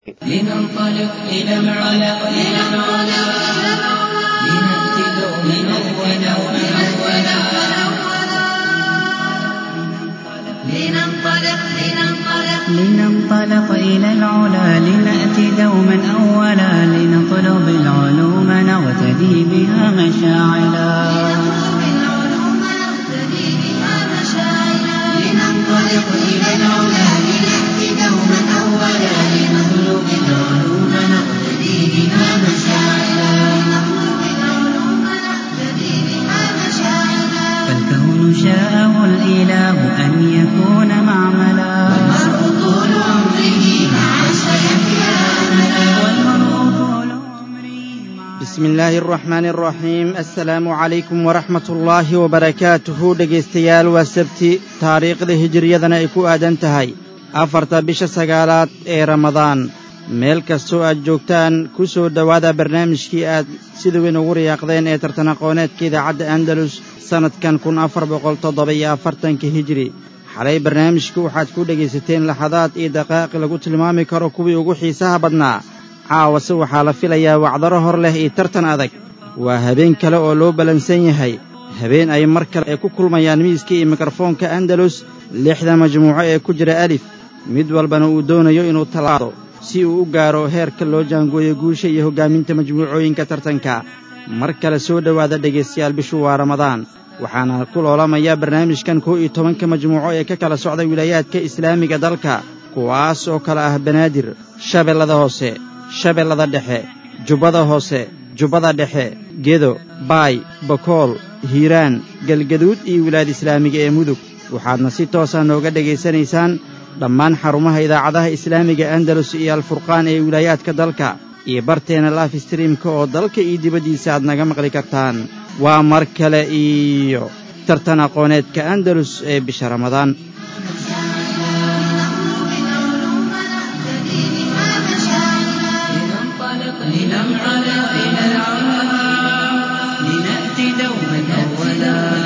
لننطلق إلى العلا إلى العلا لنأتي دوما أولا لننطلق لننطلق لننطلق إلى العلا لنأتي دوما أولا لنطلب العلوم نغتدي بها مشاعلا نطلب العلوم نقتدي بها مشاعرا لننطلق إلى العلا لنأتي دوما أولا لنطلب العلوم نقتدي بها مشاعرا لنطلب العلوم نقتدي بها مشاعرا فالكون شاءه الإله أن يكون معملا والمرء طول عمره مع سيحيا أملا والمرء طول عمره مع bismi illaahi araxmaani araxiim assalaamu calaykum waraxmat ullaahi wabarakaatuhu dhegaystayaal waa sabti taariikhda hijiriyadana ay ku aadan tahay afarta bisha sagaalaad ee ramadaan meel kastoo aad joogtaan ku soo dhowaada barnaamijkii aad sida weyn ugu riyaaqdeen ee tartan aqooneedka idaacadda andalus sannadkan kun afar boqol toddoba iyo afartanka hijiri xalay barnaamijka waxaad ku dhegaysateen laxadaad iyo daqaaqi lagu tilmaami karo kuwii ugu xiisaha badnaa caawase waxaa la filayaa wacdaro hor leh iyo tartan adag waa habeen kale oo loo ballansan yahay habeen ay mar kale ay ku kulmayaan miiska iyo mikrofoonka andalus lixda majmuuco ee ku jira alif mid walbana uu doonayo inuu tallaado si uu u gaaro heerka loo jaangooyo guusha iyo hoggaaminta majmuucooyinka tartanka mar kale soo dhowaada dhegaystayaal bishu waa ramadaan waxaana ku loolamaya barnaamijkan kow iyo tobanka majmuuco ee ka kala socda wilaayaadka islaamiga dalka kuwaas oo kale ah banaadir shabeellada hoose shabeellada dhexe jubbada hoose jubbada dhexe gedo baay bakool hiiraan galgaduud iyo wilaad islaamiga ee mudug waxaadna si toosa nooga dhegaysanaysaan dhammaan xarumaha idaacadaha islaamiga andalus iyo alfurqaan ee wilaayaadka dalka iyo barteena laaf streamka oo dalka iyo dibaddiisa aad naga maqli kartaan waa mar kale iyo tartan aqooneedka andalus ee bisha ramadaan لننطلق إلى العلا إلى العلا لنأتي دوما أولا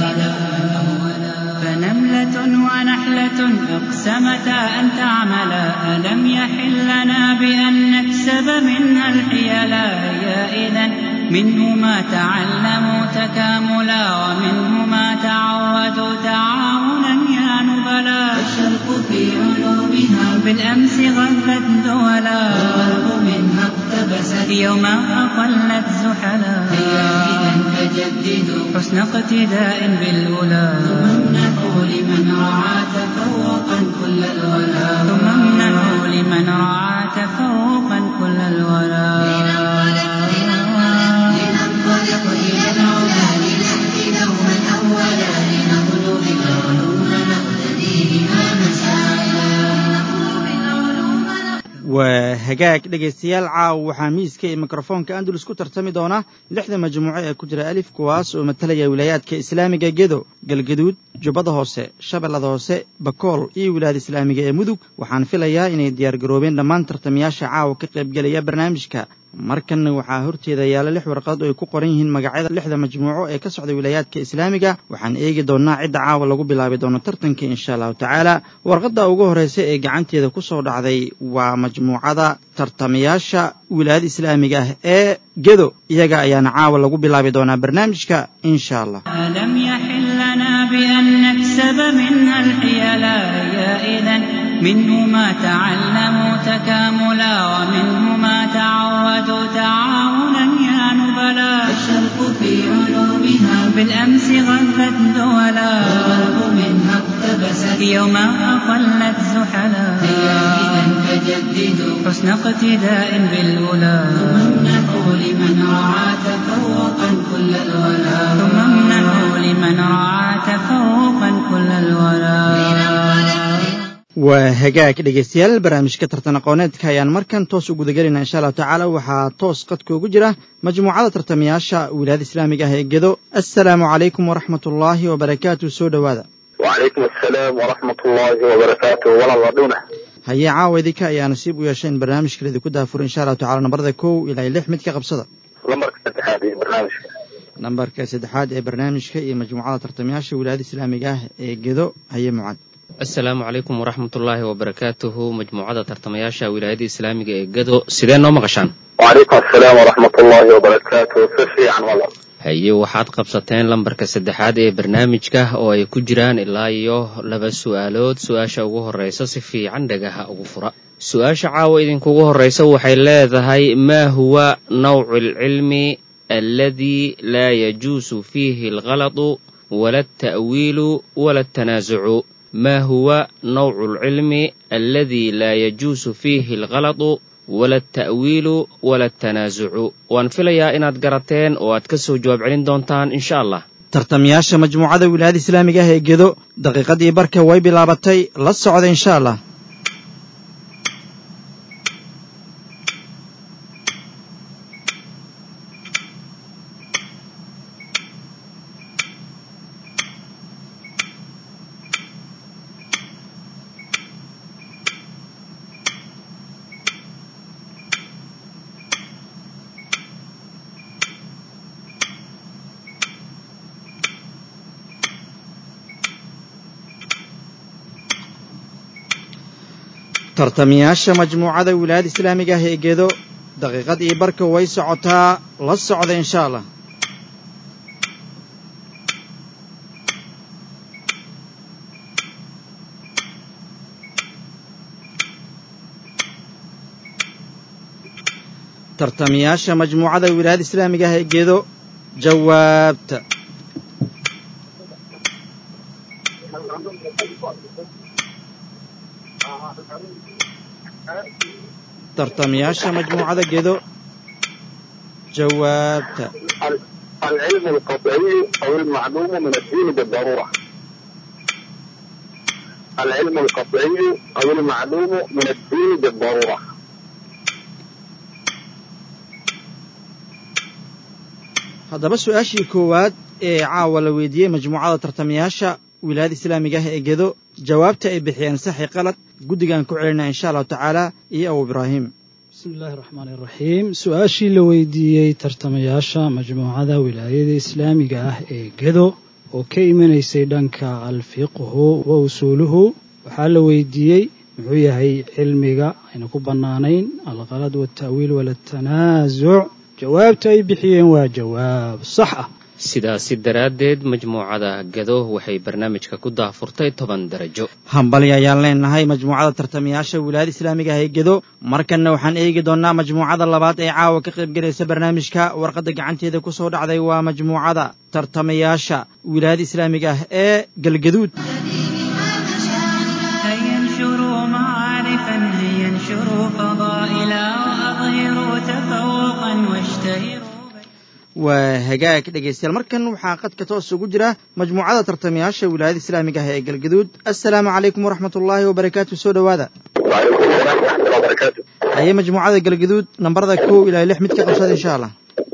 فنملة ونحلة أقسمتا أن تعملا ألم يحل لنا بأن نكسب منها الحيلا يا إذا منه ما تعلموا تكاملا ومنه ما تعودوا تعاونا يا نبلا الشرق في علومها بالأمس غفت دولا والغرب منها اقتبست يوما أقلت زحلا هيا إذا فجددوا حسن اقتداء بالأولى وامنحوا لمن رعى تفوقا كل الولا ثم امنحوا لمن رعى تفوقا كل الورى لننطلق إلى العلا لنأتي دوما أولا لنطلب العلوم نقتدي بها مشاعرا لنطلب العلوم waa hagaag dhegaystayaal caaw waxaa miiska iyo mikrofoonka andalus ku tartami doona lixda majmuuco ee ku jira alif kuwaas oo matalaya wilaayaadka islaamiga gedo galgaduud jubbada hoose shabeellada hoose bakool iyo wilaayada islaamiga ee mudug waxaan filayaa inay diyaargaroobeen dhammaan tartamayaasha caawa ka qaybgelaya barnaamijka markanna waxaa horteeda yaalla lix warqad oo ay ku qoran yihiin magacyada lixda majmuuco ee ka socda wilaayaadka islaamiga waxaan eegi doonnaa cidda caawa lagu bilaabi doono tartanka insha allahu tacaala warqadda ugu horraysa ee gacanteeda ku soo dhacday waa majmuucada tartamayaasha wilaayada islaamiga ah ee gedo iyaga ayaana caawa lagu bilaabi doonaa barnaamijka insha allah ألم يحل لنا بأن نكسب منها الحيلا يا إذا منه ما تعلموا تكاملا ومنه ما تعودوا تعاونا يا نبلا الشرق في علومها بالأمس غفت دولا والغرب منها اقتبست يوما أقلت زحلا هيا إذا فجددوا حسن اقتداء بالأولى وامنحوا لمن رعى تفوقا كل الولا ثم امنحوا لمن رعى تفوقا كل الورى waa hagaag dhegaystayaal barnaamijka tartan aqooneedka ayaan markan toos u gudagelinaa insha allahu tacaala waxaa toos qadka ugu jira majmuucada tartamayaasha wilaayada islaamiga ah ee gedo assalaamu calaykum waraxmat ullaahi wabarakaatu soo dhowaada وعليكم السلام ورحمة الله وبركاته ولا ضدونه hayee caawa idinka ayaa nasiib u yeesha in barnaamijka laidinku daafuro insha allahu tacala nambarada kow ilaa iyo lix mid ka qabsada لمبرك saddexaad ee barnaamijka nambarka saddexaad ee barnaamijka iyo majmuucada tartamayaasha wilaayada islaamiga ah ee gedo haye mucad asalaamu calaykum waraxmatullaahi wabarakaatuhu majmuucada tartamayaasha wilaayada islaamiga ee gado sidee noo maqashaan وعليكم السلام ورحمة الله وبركاته سفي عن والله haye waxaad qabsateen lambarka saddexaad ee barnaamijka oo ay ku jiraan ilaa iyo laba su'aalood su-aasha ugu horreysa si fiican dhagaha ugu fura su-aasha caawa idinkugu horreysa waxay leedahay maa huwa nawcu alcilmi alladii laa yajuusu fiihi alghalatu wala alta'wiilu wala altanaasucu ma huwa nawcu alcilmi alladii laa yajuusu fiihi alghalatu wala alta'wiilu wala altanaasucu waan filayaa inaad garateen oo aad ka soo jawaab celin doontaan insha allah tartamayaasha majmuucada wilaayada islaamiga ah ee gedo daqiiqadii barka way bilaabatay la socda insha allah tartamayaasha majmuucada wilaayada islaamiga ah ee gedo daqiiqadii barka way socotaa la socda insha allah tartamayaasha majmuucada wilaayada islaamiga ah ee gedo jawaabta tartamayaasha majmuucada gedo jawaabta ال- العلم القطعي أو المعلوم من الدين بالضرورة العلم القطعي أو المعلوم من الدين بالضرورة haddaba su-aashii koowaad ee caawa la weydiiyey majmuucada tartamayaasha wilaayada islaamiga ah ee gedo jawaabta ay bixiyeen saxi qalad guddigaan ku celinaa insha allahu tacaala iyo abu ibraahim bismi illaahi raxmaani iraxiim su-aashii la weydiiyey tartamayaasha majmuucada wilaayada islaamiga ah ee gedo oo ka imanaysay dhanka alfiqhu wa usuuluhu waxaa la weydiiyey muxuu yahay cilmiga ayna ku bannaanayn alqalad walta'wiil walatanaasuc jawaabta ay bixiyeen waa jawaab sax ah sidaasi daraaddeed majmuucada gado waxay barnaamijka ku daahfurtay toban darajo hambali ayaan leenahay majmuucada tartamayaasha wilaayada islaamiga ah ee gedo markanna waxaan eegi doonnaa majmuucada labaad ee caawa ka qaybgelaysa barnaamijka warqadda gacanteeda ku soo dhacday waa majmuucada tartamayaasha wilaayada islaamiga ah ee galgaduud هيا انشروا معارفا هيا انشروا فضائلا وأظهروا تفوقا واشتهروا waa hagaag dhegaystayaal markan waxaa qadka toos ugu jira majmuucada tartamayaasha wilaayada islaamiga ah ee galgaduud assalaamu calaykum waraxmat ullaahi wabarakaatu soo dhowaada وعليكم السلام ورحمة الله وبركاته haye majmuucada galgaduud nambarada kow ilaa lix mid ka qabsada insha allah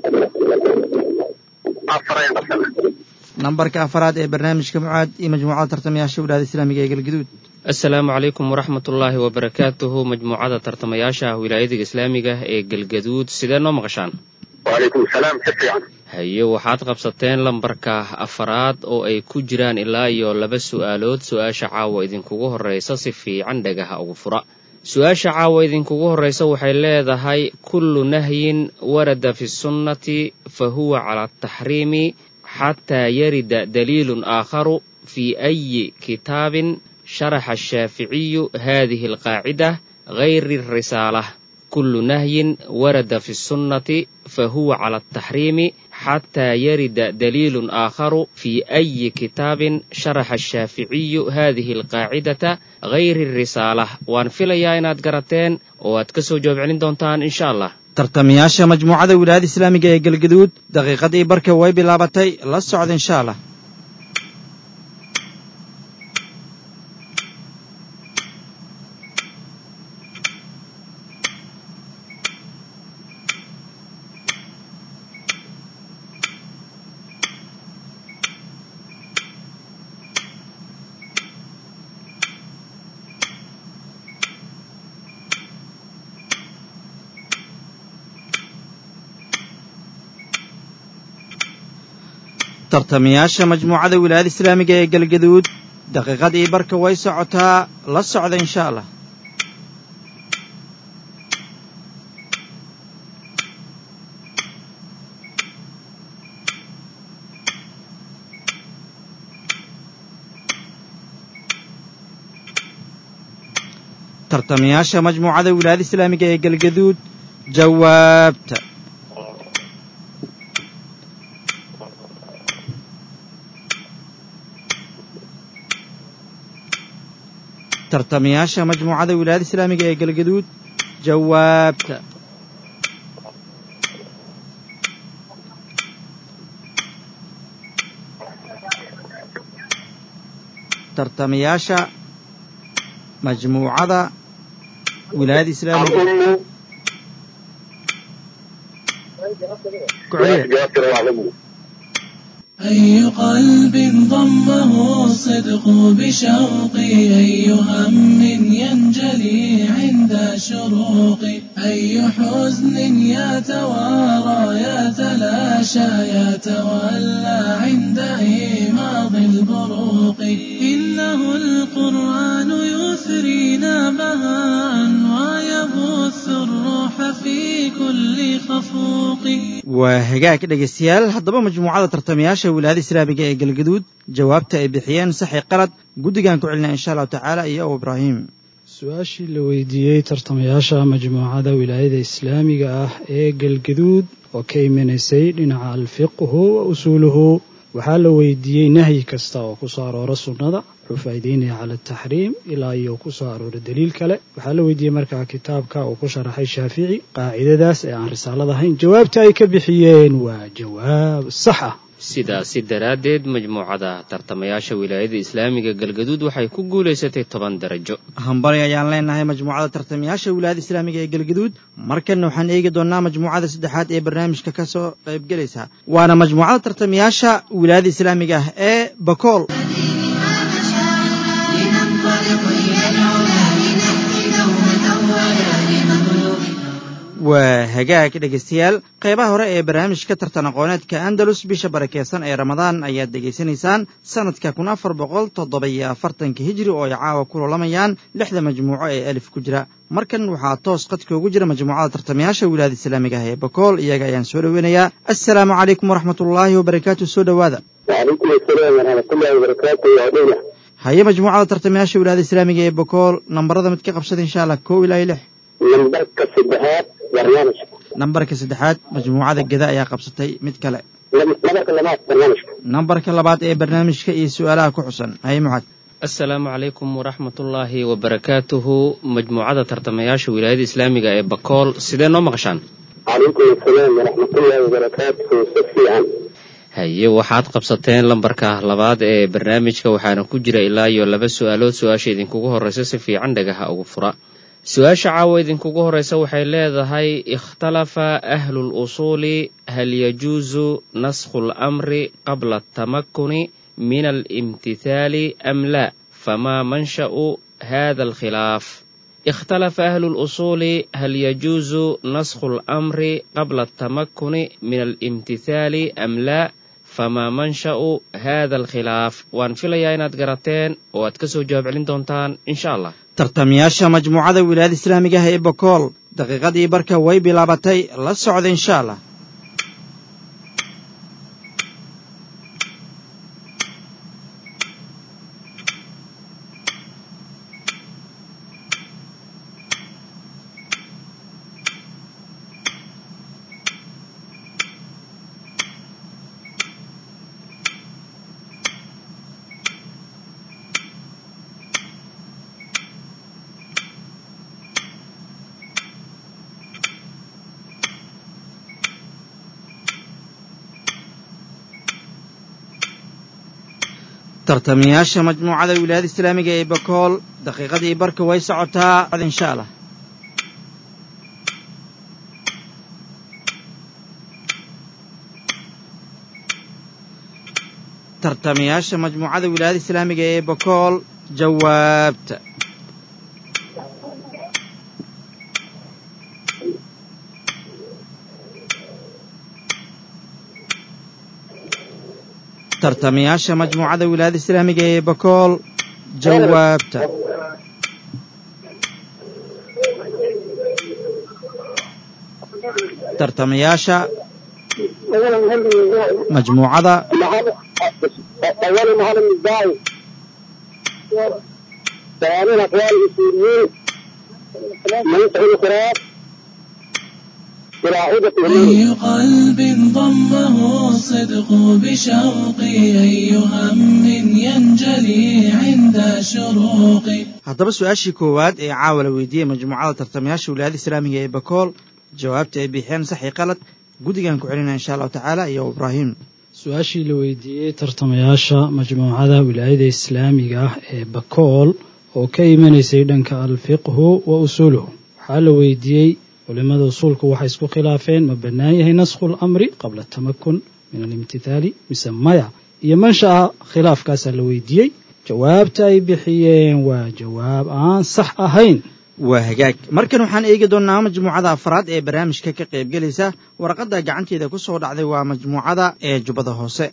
أفرين مثلا nambarka afaraad ee barnaamijka mucaad iyo majmuucada tartamayaasha wilaayada islaamiga ee galgaduud asalaamu calaykum waraxmatullaahi wabarakaatuhu majmuucada tartamayaasha wilaayada islaamiga ee galgaduud sidee noo maqashaan وعليكم السلام سفي عن haye waxaad qabsateen lambarka afaraad oo ay ku jiraan ilaa iyo laba su'aalood su-aasha caawa idinkugu horreysa si fiican dhagaha ugu fura su-aasha caawa idinkugu horreysa waxay leedahay kullu nahyin warada fi sunnati fa huwa cala ataxriimi xataa yarida daliilun aakharu fi ayi kitaabin sharaxa ashaaficiyu hadihi alqaacida gayri الrisaalah كل نهي ورد في السنة فهو على التحريم حتى يرد دليل آخر في أي كتاب شرح الشافعي هذه القاعدة غير الرسالة وان فيليا إناد قرتين واتكسو جواب علين دونتان إن شاء الله tartamayaasha majmuucada wilaayada islaamiga ee galgaduud daqiiqadii barka way bilaabatay la socda insha allah tartamayaasha majmuucada wilaayada islaamiga ee galgaduud daqiiqadii barka way socotaa la socda insha allah tartamayaasha majmuucada wilaayada islaamiga ee galgaduud jawaabta tartamayaasha majmuucada wilaayada islaamiga ee galgaduud jawaabta tartamayaasha majmuucada wilaayada islaamiga الأم ku celiya جاسر وعلمه أي قلب ضمه الصدق بشوقي أي هم ينجلي عند شروقي أي حزن يتوارى يتلاشى يتولى عند إيماض البروق إنه القرآن يثرينا بهاء ويبث الروح في كل خفوق waa hagaag dhegaystayaal haddaba majmuucada tartamayaasha wilaayada islaamiga ee galgaduud jawaabta ay bixiyeen saxi qalad guddigaan ku celinaa insha allahu tacaala iyo abu ibraahim su-aashii la weydiiyey tartamayaasha majmuucada wilaayada islaamiga ah ee galgaduud oo ka imanaysay dhinaca alfiqhu wa usuuluhu waxaa la weydiiyey nahyi kasta oo ku soo aroora sunnada wuxuu faa'iideynaya cala ataxriim ilaa iyo ku soo aroora daliil kale waxaa la weydiiyey markaa kitaabka uu ku sharaxay shaafici qaacidadaas ee aan risaalad ahayn jawaabta ay ka bixiyeen waa jawaab sax ah sidaasi daraaddeed majmuucada tartamayaasha wilaayada islaamiga galgaduud waxay ku guulaysatay toban darajo hambali ayaan leenahay majmuucada tartamayaasha wilaayada islaamiga ee galgaduud markanna waxaan eegi doonnaa majmuucada saddexaad ee barnaamijka ka soo qaybgelaysa waana majmuucada tartamayaasha wilaayada islaamiga ah ee bakool لننطلق إلى العلا لنأتي دوما أولا لمطلوب waa hagaag dhegaystayaal qaybaha hore ee barnaamijka tartan aqooneedka andalus bisha barakeysan ee ramadaan ayaad dhegaysanaysaan sanadka kun afar boqol toddoba-iyo afartanka hijri oo ay caawa ku lolamayaan lixda majmuuco ee alif ku jira markan waxaa toos qadka ugu jira majmuucada tartamayaasha wilaayada islaamiga ah ee bakool iyaga ayaan soo dhoweynayaa assalaamu calaykum waraxmatullaahi wabarakaatu soo dhowaada وعليكم السلام ورحمة الله وبركاته يا دولة haye majmuucada tartamayaasha wilaayada islaamiga ee bakool nambarada mid ka qabsada insha allah kow ilaa iyo lix نمبرك السدهات برنامج nambarka saddexaad majmuucada geda ayaa qabsatay mid kale نمبرك اللمات برنامج nambarka labaad ee barnaamijka iyo su-aalaha ku xusan haye muxaad assalaamu calaykum waraxmatullaahi wabarakaatuhu majmuucada tartamayaasha wilaayada islaamiga ee bakool sidee noo maqashaan عليكم السلام ورحمة الله وبركاته سفي عن haye waxaad qabsateen lambarka labaad ee barnaamijka waxaana ku jira ilaa iyo laba su-aalood su-aasha idinkugu horreysa si fiican dhagaha ugu fura su-aasha caawa idinkugu horreysa waxay leedahay ikhtalafa ahlu lusuuli hal yajuusu naskhu lamri qabla atamakuni min alimtithaali am la famaa mansha'u hada alkhilaaf اختلف أهل الأصول هل يجوز نسخ الأمر قبل التمكن من الامتثال أم لا فما منشأ هذا الخلاف وان فيليا inaad garateen oo aad kasoo jawaab celin doontaan insha allah tartamayaasha majmuucada wilaayada islaamiga ah ee bakool daqiiqadii barka way bilaabatay la socda insha allah tartamayaasha majmuucada wilaayada islaamiga ee bakool daqiiqadii barka way socotaa insha allah tartamayaasha majmuucada wilaayada islaamiga ee bakool jawaabta tartamayaasha majmuucada wilaayada islaamiga ee bakool jawaabta tartamayaasha majmuucada أولا هذا الداعي ثانيا أقوال الأصوليين منطق القراءات قراءة أي قلب ضمه الصدق بشوقي أي هم ينجلي عند شروقي haddaba su-aashii koowaad ee caawa la weydiiyey majmuucada tartamayaasha wilaayada islaamiga ee bakool jawaabta ay bixiyeen sax iyo qalad guddigan ku celinaya insha allahu tacaala iyo ibraahim su-aashii la weydiiyey tartamayaasha majmuucada wilaayada islaamiga ah ee bakool oo ka imanaysay dhanka alfiqhu wa usuuluhu waxaa la weydiiyey culimmada usuulku waxay isku khilaafeen ma bannaan yahay naskhu lamri qabla tamakun min alimtithaali mise maya iyo mansha'a khilaafkaasaa la weydiiyey jawaabta ay bixiyeen waa jawaab aan sax ahayn waa hagaag markan waxaan eegi doonnaa majmuucada afraad ee barnaamijka ka qaybgelaysa warqadda gacanteeda ku soo dhacday waa majmuucada ee jubbada hoose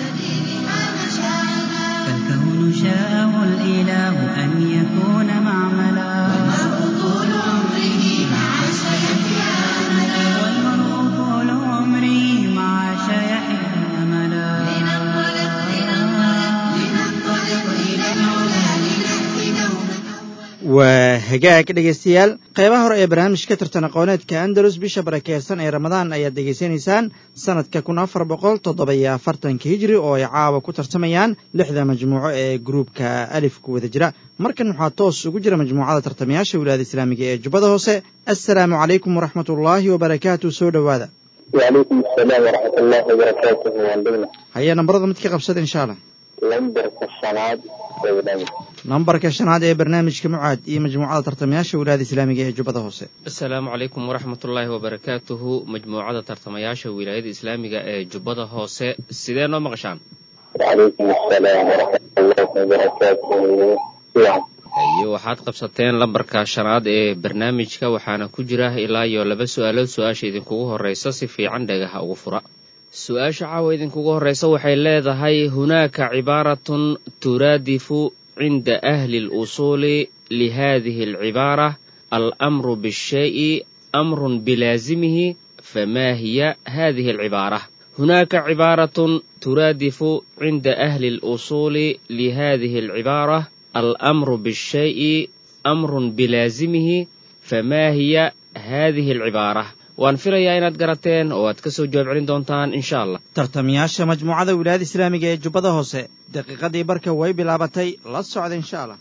فالكون شاءه الإله أن يكون معملا طول عمره مع سيحيا أملا والمرء طول عمره مع شيحه أملا لننطلق لننطلق لننطلق إلى العلا لنهدي دوما waa hagaag dhegaystayaal qaybaha hore ee barnaamijka tartan aqooneedka andalus bisha barakeysan ee ramadaan ayaad degaysanaysaan sanadka kun afar boqol toddoba iyo afartanka hijri oo ay caawa ku tartamayaan lixda majmuuco ee gruubka alif ku wada jira markan waxaa toos ugu jira majmuucada tartamayaasha wilaayada islaamiga ee jubbada hoose assalaamu calaykum waraxmat ullaahi wabarakaatu soo dhowaada وعليكم السلام ورحمة الله وبركاته وعندنا haya nambarada mid ka qabsada insha allah لندر كالصناد وولاد nambarka shanaad ee barnaamijka mucaad iyo majmuucada tartamayaasha wilaayada islaamiga ee jubbada hoose asalaamu calaykum waraxmatullaahi wabarakaatuhu majmuucada tartamayaasha wilaayada islaamiga ee jubbada hoose sidee noo maqashaan وعليكم السلام ورحمة الله وبركاته نعم iyo waxaad qabsateen lambarka shanaad ee barnaamijka waxaana ku jira ilaa iyo laba su-aalood su-aasha idinkugu horreysa si fiican dhagaha ugu fura su-aasha caawa idinkugu horreysa waxay leedahay hunaaka cibaaratun turaadifu cinda ahli اlusuuli lihadihi alcibaara almru bishayi amrun bilaazimihi fama hiya hadihi alcibaara hunaaka cibaaratun turaadifu cinda ahli اlusuuli lihadihi alcibaara almru bishayi amrun bilaazimihi fama hiya hadihi alcibaara waan filayaa inaad garateen oo aad ka soo jawaab celin doontaan insha allah tartamayaasha majmuucada wilaayada islaamiga ee jubbada hoose daqiiqadii barka way bilaabatay la socda insha allah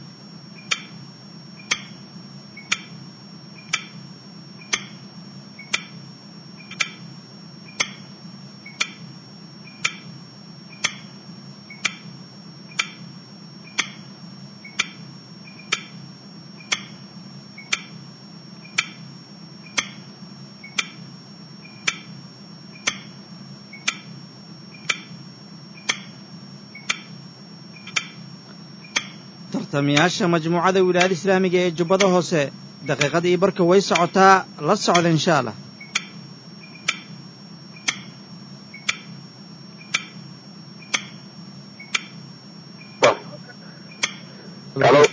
tartamayaasha majmuucada wilaayada islaamiga ee jubbada hoose daqiiqadii barka way socotaa la socda insha allah الو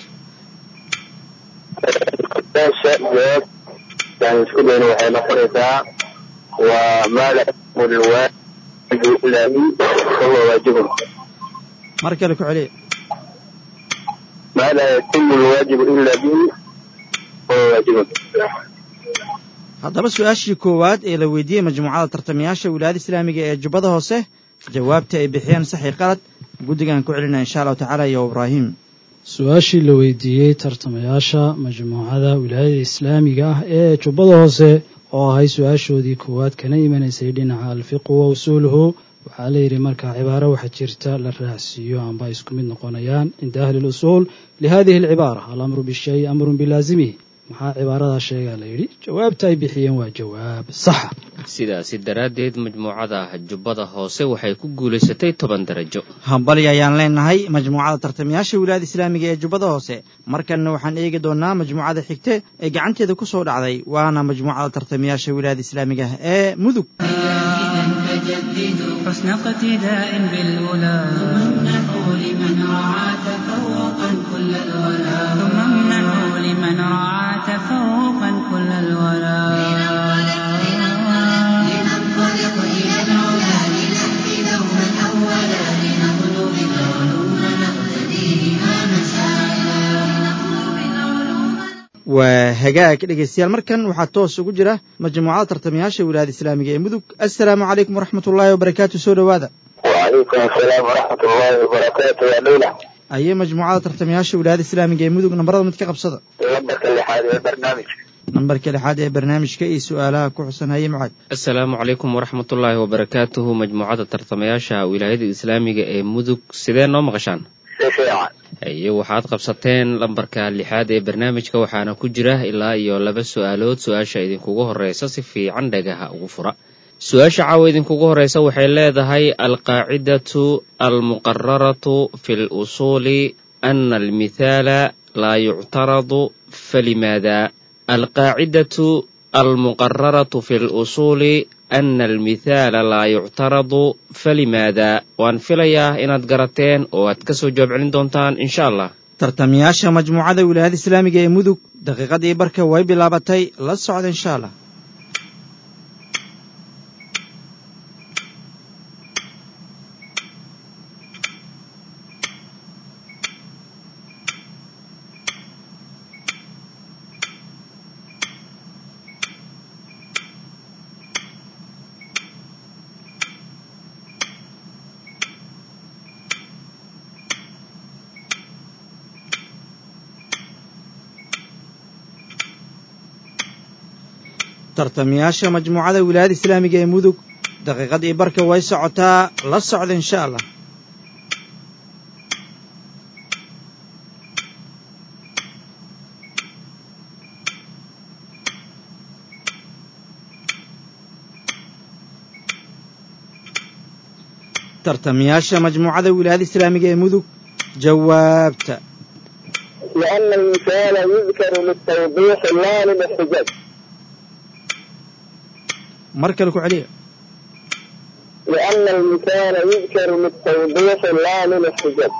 meesha jawaab yani isku dayna waxay noqonaysaa waa maa la yaqmu lwaajibu ilaa bi fahuwa waajibun mar kale ku celiya maa laa yatimu lwaajibu ilaa bihi fahuwa waajibun haddaba su-aashii koowaad ee la weydiiyey majmuucada tartamayaasha wilaayada islaamiga ee jubbada hoose jawaabta ay bixiyeen saxi qalad guddigan ku celinaya insha allahu tacaala iyo ibraahim su-aashii la weydiiyey tartamayaasha majmuucada wilaayada islaamiga ah ee jubbada hoose oo ahay su-aashoodii koowaad kana imanaysay dhinaca alfiqu wa usuuluhu waxaa la yidhi markaa cibaaro waxa jirta la raacsiiyo amba ay isku mid noqonayaan cinda ahli lusuul lihadihi alcibaara alamru bishayi amrun bilaazimihi maxaa cibaaradaa sheegaa la yidhi jawaabta ay bixiyeen waa jawaab saxa sidaasi daraaddeed majmuucada jubbada hoose waxay ku guulaysatay toban darajo hambali ayaan leenahay majmuucada tartamayaasha wilaayada islaamiga ee jubbada hoose markanna waxaan eegi doonnaa majmuucada xigte ee gacanteeda ku soo dhacday waana majmuucada tartamayaasha wilaayada islaamiga ah ee mudug فجددوا حسن اقتداء بالأولى منحوا لمن رعى تفوقا الولا ثم امنحوا لمن رعى تفوقا كل الولا لننطلق إلى العلا لنهدي دوما أولا لنطلب العلوم نقتدي بها مشاعلا لنطلب العلوم waa hagaag dhegaystayaal markan waxaa toos ugu jira majmuucada tartamayaasha wilaayada islaamiga ee mudug assalaamu calaykum waraxmat ullaahi wabarakaatu soo dhowaada وعليكم السلام ورحمة الله وبركاته يا ليلى ayee majmuucada tartamayaasha wilaayada islaamiga ee mudug nambarada mid ka qabsada لبك اللي حالي برنامج nambarka lixaad ee barnaamijka iyo su'aalaha ku xusan haye mucaad asalaamu calaykum waraxmatullaahi wabarakaatuhu majmuucadda tartamayaasha wilaayada islaamiga ee mudug sidee noo maqashaan سيفيعا iyo waxaad qabsateen lambarka lixaad ee barnaamijka waxaana ku jira ilaa iyo laba su-aalood su-aasha idinkugu horeysa si fiican dhagaha ugu fura su-aasha caawa idinkugu horeysa waxay leedahay alqaacidatu almuqararatu fi lusuuli ana almithaala laa yuctaradu falimaada alqaacidatu almuqararatu fi lusuuli ana almithaala laa yuctaradu falimaada waan filayaa inaad garateen oo aad kasoo jawaab celin doontaan insha allah tartamayaasha majmuucada wilaayada islaamiga ee mudug daqiiqadii barka way bilaabatay la socda insha allah tartamayaasha majmuucada wilaayada islaamiga ee mudug daqiiqadii barka way socotaa la socda insha allah tartamayaasha majmuucada wilaayada islaamiga ee mudug jawaabta لأن المثال يذكر للتوضيح لا للاحتجاج mar kale ku celiya لأن المثال يذكر للتوضيح لا للاحتجاج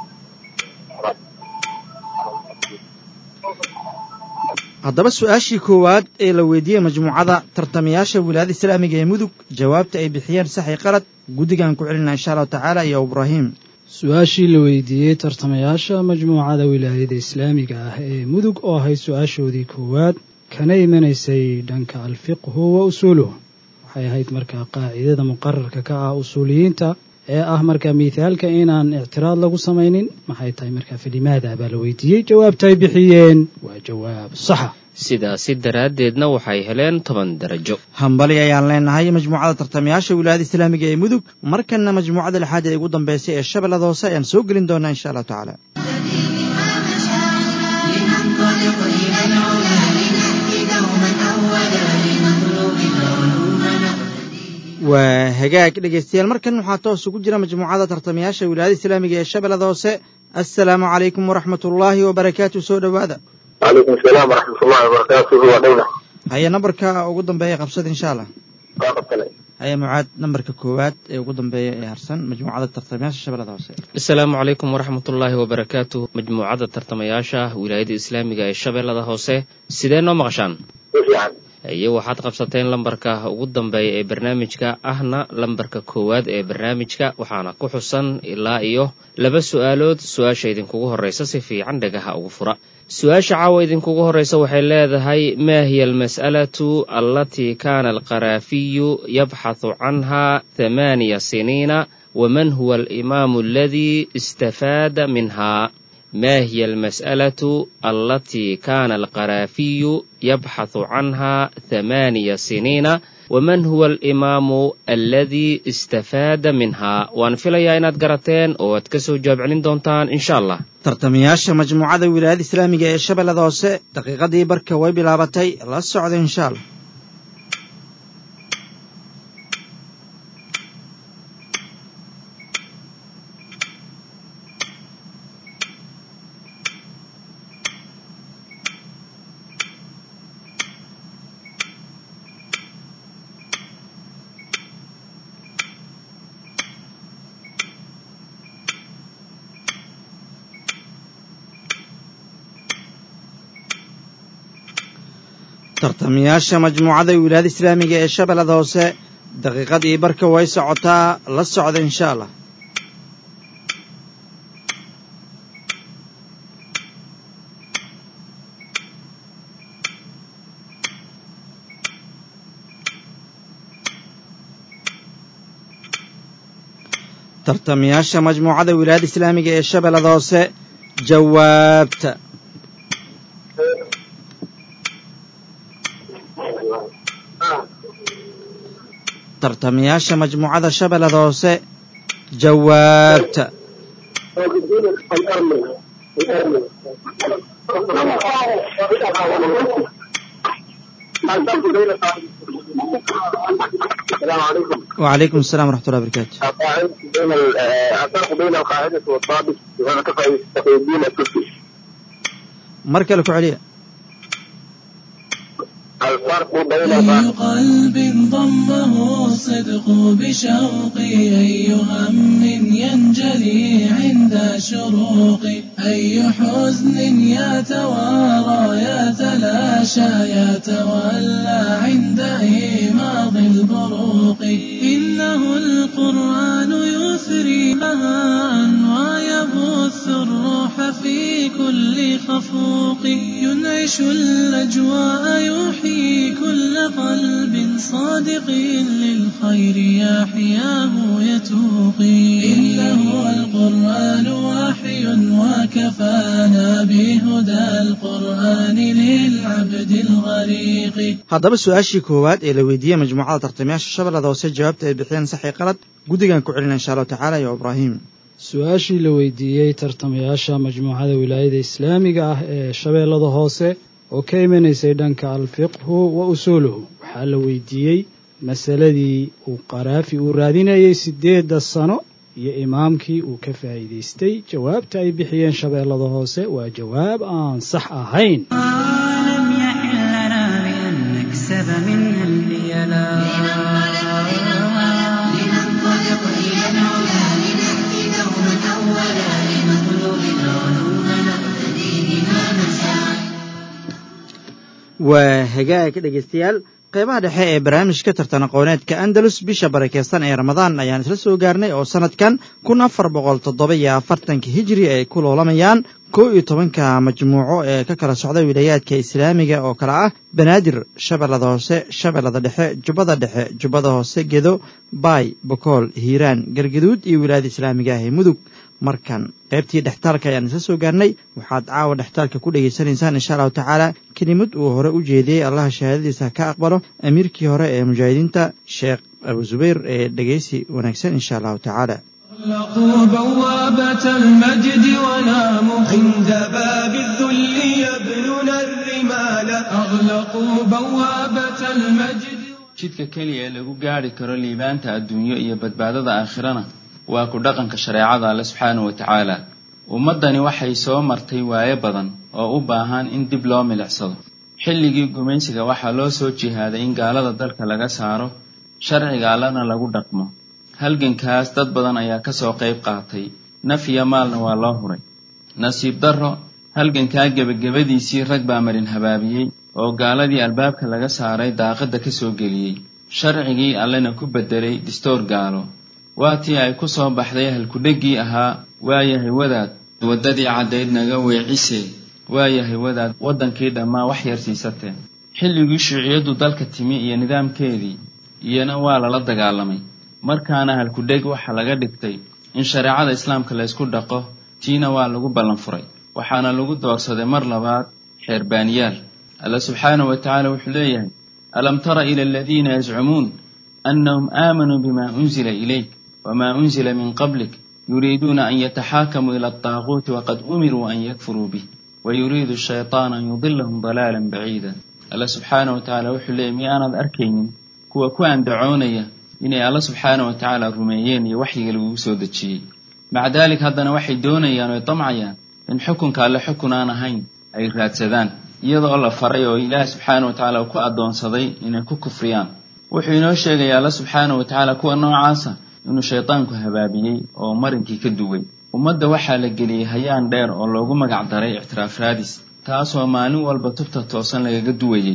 haddaba su-aashii koowaad ee la weydiiyey majmuucada tartamayaasha wilaayada islaamiga ee mudug jawaabta ay bixiyeen saxi qalad guddigaan ku celinaa insha allahu tacaala iyo ibraahim su-aashii la weydiiyey tartamayaasha majmuucada wilaayada islaamiga ah ee mudug oo ahayd su-aashoodii koowaad kana imanaysay dhanka alfiqhu wa usuuluhu waxay ahayd markaa qaacidada muqararka ka ah usuuliyiinta ee ah markaa miithaalka inaan ictiraad lagu samaynin maxay tahay markaa falimaada baa la weydiiyey jawaabta ay bixiyeen waa jawaab saxa sidaasi daraaddeedna waxay heleen toban darajo hambali ayaan leenahay majmuucada tartamayaasha wilaayada islaamiga ee mudug markanna majmuucada lixaad ee ugu dambeysay ee shabeellada hoose ayaan soo gelin doonaa insha allahu tacaala لننطلق إلى العلا لنهدي دوما أولا لنطلب العلوم نقتدي waa hagaag dhegaystayaal markan waxaa toos ugu jira majmuucada tartamayaasha wilaayada islaamiga ee shabeellada hoose assalaamu calaykum waraxmat ullaahi wabarakaatu soo dhowaada وعليكم السلام ورحمة الله وبركاته ودولة haye nambarka ugu dambeeya qabsada insha allah فاقد كلام haye mucaad nambarka koowaad ee ugu dambeeya ee harsan majmuucada tartamayaasha shabeellada hoose asalaamu calaykum waraxmatullaahi wabarakaatuh majmuucadda tartamayaasha wilaayada islaamiga ee shabeellada hoose sidee noo maqashaan سيفيعا iyo waxaad qabsateen lambarka ugu dambeeya ee barnaamijka ahna lambarka koowaad ee barnaamijka waxaana ku xusan ilaa iyo laba su-aalood su-aasha idinkugu horeysa si fiican dhagaha ugu fura su-aasha caawa idinkugu horeysa waxay leedahay maa hiya almas'alatu allatii kaana alqaraafiyu yabxathu canha thamaaniya siniina waman huwa alimaamu aladii istafaada minha ما هي المسألة التي كان القرافي يبحث عنها ثمانية سنين ومن هو الإمام الذي استفاد منها وأن في لياينات قرتين واتكسو جواب علين دونتان إن شاء الله tartamayaasha majmuucada wilaayada islaamiga ee shabeellada hoose daqiiqadii barka way bilaabatay la socda insha allah tartamayaasha majmuucada wilaayada islaamiga ee shabeellada hoose daqiiqadii barka way socotaa la socda insha allah tartamayaasha majmuucada wilaayada islaamiga ee shabeellada hoose jawaabta tartamayaasha majmuucada shabeellada hoose jawaabta السلام عليكم وعليكم السلام ورحمة الله وبركاته القاعدة بين ال- آه، الفرق بين القاعدة والضابط وأنا تقي تقي الدين التركي mar kale ku celiya الفرق بين أي القاعدة قلب ضمه الصدق بشوقي أي هم ينجلي عند شروقي أي حزن يتوارى يتلاشى يتولى عند إيماض البروق إنه القرآن يثري بهاء ويبث الروح في كل خفوق ينعش الأجواء يحيي كل قلب صادق للخير يحياه يتوقي إنه القرآن وحي وكفانا بهدى القرآن للعبد الغريق haddaba su-aashii koowaad ee la weydiiyey majmuucada tartamayaasha shabeellada hoose jawaabta ay bixiyeen saxii qalad guddigan ku celina insha allahu tacaala iyo ibraahim su-aashii la weydiiyey tartamayaasha majmuucada wilaayada islaamiga ah ee shabeellada hoose oo ka imanaysay dhanka alfiqhu wa usuuluhu waxaa la weydiiyey masaladii uu qaraafi uu raadinayey siddeedda sano iyo imaamkii uu ka faa'iidaystay jawaabta ay bixiyeen shabeellada hoose waa jawaab aan sax ahayn لم يحل لنا بأن نكسب منها البيلا لننطلق إلى العلا لنأتي دوما أولا لنطلب العلوم نقتدي بها مشاعر waa hagaag dhegaystayaal qeybaha dhexe ee barnaamijka tartan aqooneedka andalus bisha barakeysan ee ramadaan ayaan isla soo gaarnay oo sanadkan kun afar boqol toddoba iyo afartanka hijri ay ku loolamayaan kow iyo tobanka majmuuco ee ka kala socda wilayaadka islaamiga oo kale ah banaadir shabeellada hoose shabeellada dhexe jubbada dhexe jubbada hoose gedo baay bokool hiiraan galgaduud iyo wilaayada islaamiga ah ee mudug markan qaybtii dhextaalka ayaan isla soo gaarnay waxaad caawa dhextaalka ku dhegaysanaysaan insha allahu tacaala kelimad uu hore u jeediyey allaha shahaadadiisa ka aqbalo amiirkii hore ee mujaahidiinta sheekh abu zubayr ee dhegaysi wanaagsan insha allahu tacaala أغلقوا بوابة المجد وناموا عند باب الذل يبنون الرمال أغلقوا بوابة المجد jidka keliya ee lagu gaadhi karo liibaanta adduunyo iyo badbaadada aakhirana waa ku dhaqanka shareecada alle subxaanahu wa tacaala ummaddani waxay soo martay waayo badan oo u baahan in dib loo milicsado xilligii gumaysiga waxaa loo soo jihaaday in gaalada dalka laga saaro sharciga allena lagu dhaqmo halgankaas dad badan ayaa kasoo qayb qaatay naf iyo maalna waa loo huray nasiib darro halgankaa gebagabadiisii rag baa marin habaabiyey oo gaaladii albaabka laga saaray daaqadda ka soo geliyey sharcigii allena ku beddelay distoor gaalo waa tii ay ku soo baxday halkudheggii ahaa waayahay wadaad waddadii caddayd naga weecisee waayahay wadaad waddankii dhammaa wax yar siisatee xilligii shuuciyaddu dalka timi iyo nidaamkeedii iyana waa lala dagaalamay markaana halkudheg waxa laga dhigtay in shareecada islaamka laysku dhaqo tiina waa lagu ballan furay waxaana lagu doorsaday mar labaad xeerbaaniyaal alla subxaanahu wa tacaala wuxuu leeyahay alam tara ila aladiina yazcumuun annahum aamanuu bima unzila ilayk wama unzila min qablik yuriiduuna an yataxaakamuu ila altaaquuti waqad umiruu an yakfuruu bih wayuriidu shaytaan an yudilahum dalaalan baciida alla subxaanahu wa tacaala wuxuu leeyahy miyaanad arkaynin kuwa ku andacoonaya inay alla subxaana wa tacaala rumeeyeen iyo waxyiga lagugu soo dejiyey maca daalik haddana waxay doonayaan oy damcayaan in xukunka alle xukun aan ahayn ay raadsadaan iyadoo la faray oo ilaah subxaana wa tacaala uu ku addoonsaday inay ku kufriyaan wuxuu inoo sheegaya alla subxaana wa tacaala kuwa noocaasa inuu shaydaanku habaabiyey oo marinkii ka duway ummadda waxaa la geliyey hayaan dheer oo loogu magac daray ictiraaf raadis taasoo maalin walba tubta toosan lagaga duwayey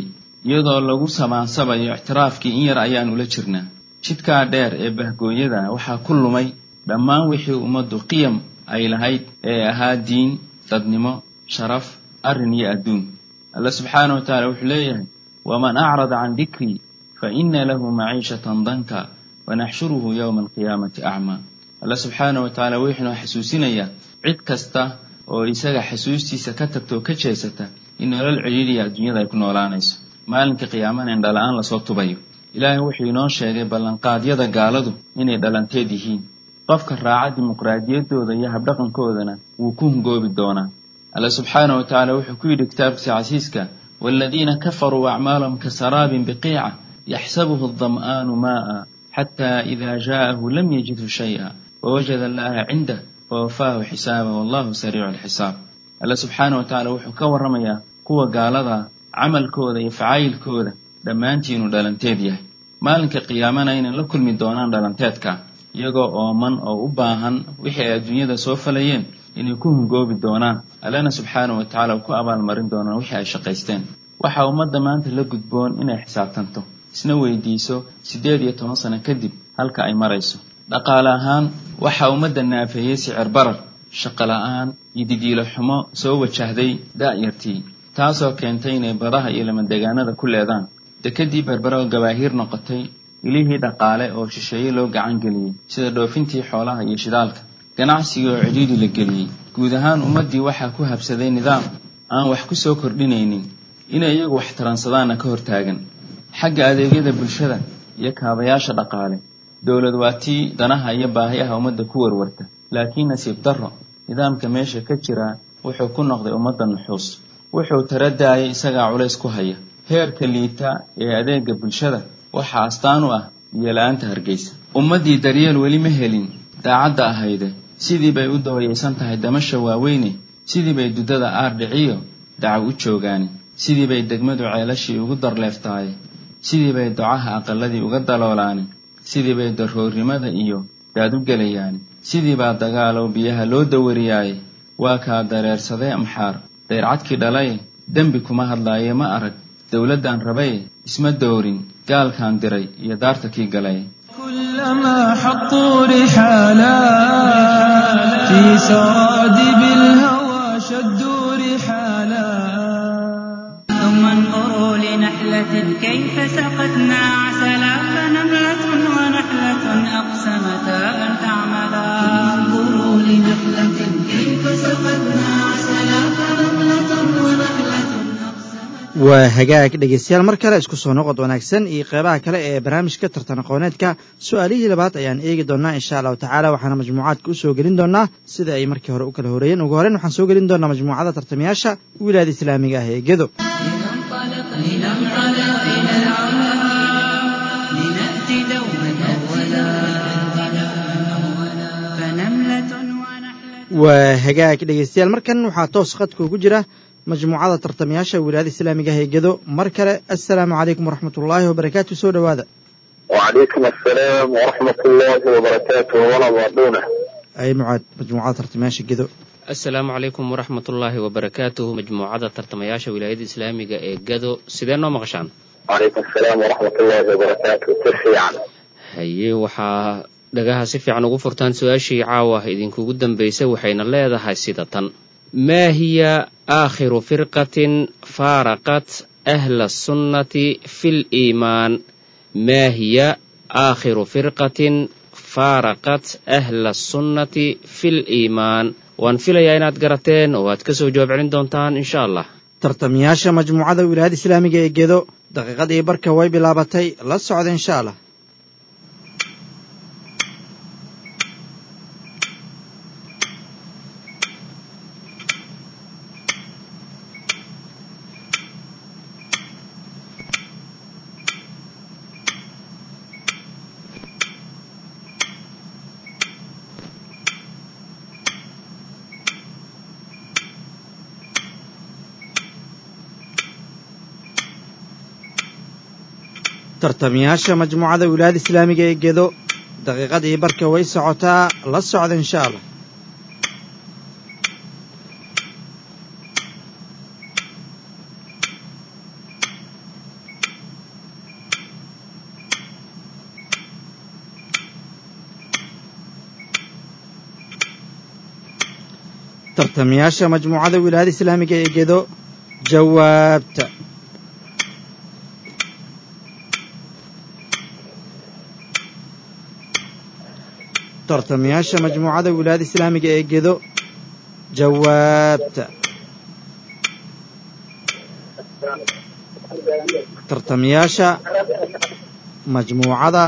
iyadoo lagu samaansabayo ictiraafkii in yar ayaan ula jirnaa jidkaa dheer ee bahgooyada waxaa ku lumay dhammaan wixii ummaddu qiyam ay lahayd ee ahaa diin dadnimo sharaf arrin iyo adduun alla subxaana wa tacaala wuxuu leeyahay waman acrada can dikrii fa ina lahu maciishatan danka wanaxshuruhu yowma alqiyaamati acmaa alla subxaana wa tacaala wuxuuna xasuusinayaa cid kasta oo isaga xasuustiisa ka tagta oo ka jeesata in nolol celiiliya adduunyada ay ku noolaanayso maalinka qiyaamana in dhala-aan lasoo tubayo ilaahay wuxuu inoo sheegay ballanqaadyada gaaladu inay dhalanteed yihiin qofka raaca dimuqraadiyaddooda iyo habdhaqankoodana wuu ku hungoobi doonaa alla subxaana wa tacaala wuxuu ku yidhi kitaabkiisa casiiska waaladiina kafaruu acmaalahum kasaraabin biqiica yaxsabuhu adam'aanu maa'a xataa idaa jaa'ahu lam yajidhu shay'a wawajada allaha cindah fawafaahu xisaaba wallahu sariicu alxisaab alla subxaana wa tacaala wuxuu ka warramayaa kuwa gaalada camalkooda iyo facaayilkooda dhammaantiinuu dhalanteed yahay maalinka qiyaamana inay la kulmi doonaan dhalanteedka iyagoo ooman oo u baahan wixii ay adduunyada soo falayeen inay ku hungoobi doonaan allana subxaana wa tacaala uu ku abaalmarin doonaan wixii ay shaqaysteen waxaa ummadda maanta la gudboon inay xisaabtanto isna weydiiso siddeed iyo toban sano kadib halka ay marayso dhaqaale ahaan waxaa ummadda naafeeyey sicir barar shaqo la-aan iyo didiilo xumo soo wajahday da'yartii taasoo keentay inay badaha iyo lamadegaanada ku leedaan dekedii berbera oo gabaahiir noqotay ilihii dhaqaale oo shisheeye loo gacan geliyey sida dhoofintii xoolaha iyo shidaalka ganacsigii oo cidhiidhi la geliyey guud ahaan ummaddii waxaa ku habsaday nidaam aan wax ku soo kordhinaynin inay iyagu wax taransadaanna ka hortaagan xagga adeegyada bulshada iyo kaabayaasha dhaqaale dowlad waa tii danaha iyo baahiyaha ummadda ku warwarta laakiin nasiib darro nidaamka meesha ka jira wuxuu ku noqday ummadda nuxuus wuxuu taradaayay isagaa culays ku haya heerka liita ee adeega bulshada waxaa astaan u ah biyo-la-aanta hargeysa ummaddii daryeel weli ma helin daacadda ahayde sidii bay u dooyaysan tahay damasha waaweyne sidii bay duddada aardhiciyo dacaw u joogaani sidii bay degmadu ceelashii ugu darleeftahay sidii bay docaha aqaladii uga daloolaani sidii bay darroornimada iyo daad u gelayaani sidii baa dagaalow biyaha loo dawariyaaye waa kaa dareersadee amxaar dayrcadkii dhalaye dembi kuma hadlaaye ma arag dowladdan rabaye isma doorin gaalkaan diray iyo daarta kii galay كلما حطوا رحالا في سرادب الهوى شدوا رحالا ثم انظروا لنحلة كيف سقتنا عسلا فنملة ونحلة أقسمتا أن تعملا انظروا لنحلة كيف سقتنا عسلا فنملة ونحلة waa hagaag dhegeystayaal mar kale isku soo noqod wanaagsan iyo qeybaha kale ee barnaamijka tartan aqooneedka su-aalihii labaad ayaan eegi doonaa insha allahu tacaala waxaana majmuucaadka u soo gelin doonaa sida ay markii hore u kala horeeyeen ugu horeyn waxaan soo gelin doonaa majmuucada tartamayaasha wilaayada islaamiga ah ee gedo لننطلق لننطلق إلى العلا لنأتي دوما أولا فنملة ونحلة waa hagaag dhegeystayaal markan waxaa toos khadka ugu jira majmuucada tartamayaasha wilaayada islaamiga ah ee gedo mar kale assalaamu calaykum waraxmat ullaahi wabarakaatu soo dhowaada وعليكم السلام ورحمة الله وبركاته ولا ضادونه ay mucaad majmuucada tartamayaasha gedo asalaamu calaykum waraxmat ullaahi wabarakaatuhu majmuucada tartamayaasha wilaayada islaamiga ee gado sidee noo maqashaan وعليكم السلام ورحمة الله وبركاته تسعي haye waxaa dhagaha si fiican ugu furtaan su-aashii caawa idinkugu dambaysay waxayna leedahay sida tan maa hiya aakhiru firqatin faaraqat ahla sunnati fi liimaan maa hiya aakhiru firqatin faaraqat ahla sunnati fi liimaan waan filayaa inaad garateen oo aad ka soo jawaab celin doontaan insha allah tartamayaasha majmuucada wilaayada islaamiga ee gedo daqiiqadii barka way bilaabatay la socda insha allah tartamayaasha majmuucada wilaayada islaamiga ee gedo daqiiqadii barka way socotaa la socda insha allah tartamayaasha majmuucada wilaayada islaamiga ee gedo jawaabta tartamayaasha majmuucada wilaayada islaamiga ee gedo jawaabta tartamayaasha majmuucada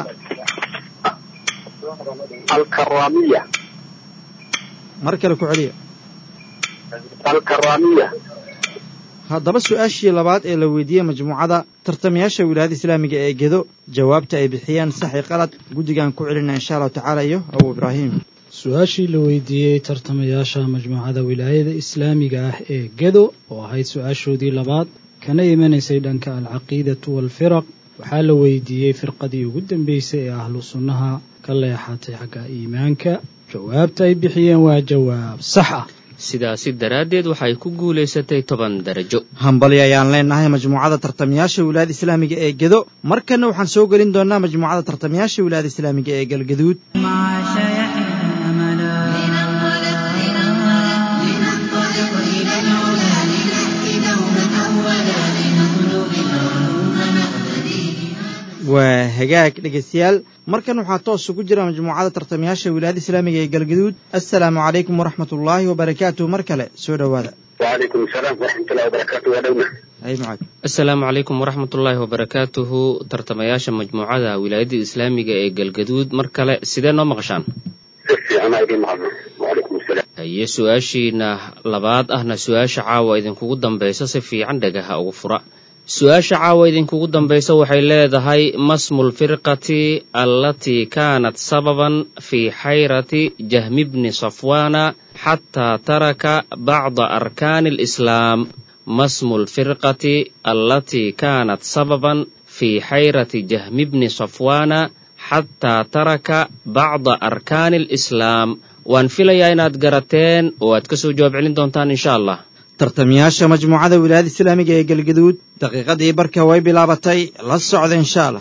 الكرامية mar kale ku celiya الكرامية haddaba su-aashii labaad ee la weydiiyey majmuucada tartamayaasha wilaayada islaamiga ee gedo jawaabta ay bixiyeen saxi qalad guddigaan ku celina insha allahu tacaala iyo abu ibraahim su-aashii la weydiiyey tartamayaasha majmuucada wilaayada islaamiga ah ee gedo oo ahayd su-aashoodii labaad kana imanaysay dhanka alcaqiidatu waalfiraq waxaa la weydiiyey firqadii ugu dambeysay ee ahlu sunnaha ka leexatay xagga iimaanka jawaabta ay bixiyeen waa jawaab sax ah sidaasi daraaddeed waxay ku guulaysatay toban darajo hambali ayaan leenahay majmuucada tartamayaasha wilaayada islaamiga ee gedo markanna waxaan soo gelin doonaa majmuucada tartamayaasha wilaayada islaamiga ee galgaduud عاش يحيى أملا لننطلق لننطلق لننطلق إلى العلا لنأتي دوما أولا لنطلب العلوم نقتدي waa hagaag dhegaystayaal markan waxaa toos ugu jira majmuucada tartamayaasha wilaayada islaamiga ee galgaduud assalaamu calaykum waraxmat ullaahi wabarakaatuh mar kale soo dhowaada وعليكم السلام ورحمة الله وبركاته ودونا hay mucaad asalaamu calaykum waraxmatullaahi wabarakaatuhu tartamayaasha majmuucada wilaayada islaamiga ee galgaduud mar kale sidee noo maqashaan سفي أنا أيدي معنا وعليكم السلام haye su-aashiina labaad ahna su-aasha caawa idinkugu dambaysa si fiican dhagaha ugu fura su-aasha caawa idinkugu dambaysa waxay leedahay masmu lfirqati allatii kaanat sababan fii xayrati jahmi bni safwaana xataa taraka bacda arkaani alislaam masmu lfirqati allatii kaanat sababan fii xayrati jahmi bni safwaana xataa taraka bacda arkaani alislaam waan filayaa inaad garateen oo aad ka soo jawaab celin doontaan insha allah tartamayaasha majmuucada wilaayada islaamiga ee galgaduud daqiiqadii barka way bilaabatay la socda insha allah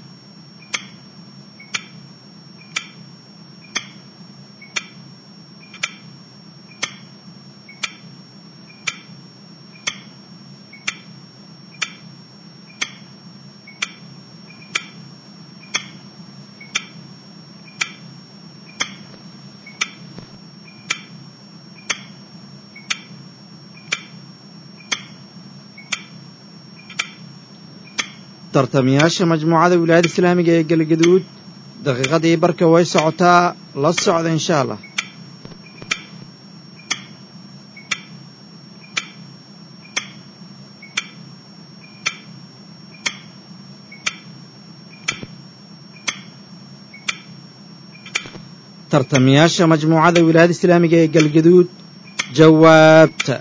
tartamayaasha majmuucada wilaayada islaamiga ee galgaduud daqiiqadii barka way socotaa la socda insha allah tartamayaasha majmuucada wilaayada islaamiga ee galgaduud jawaabta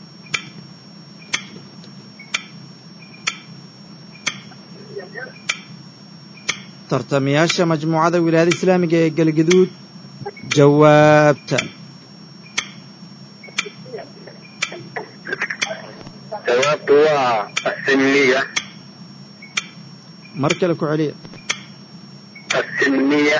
tartamayaasha majmuucada wilaayada islaamiga ee galgaduud jawaabta جوابت هو السنية mar kale ku celiya السنية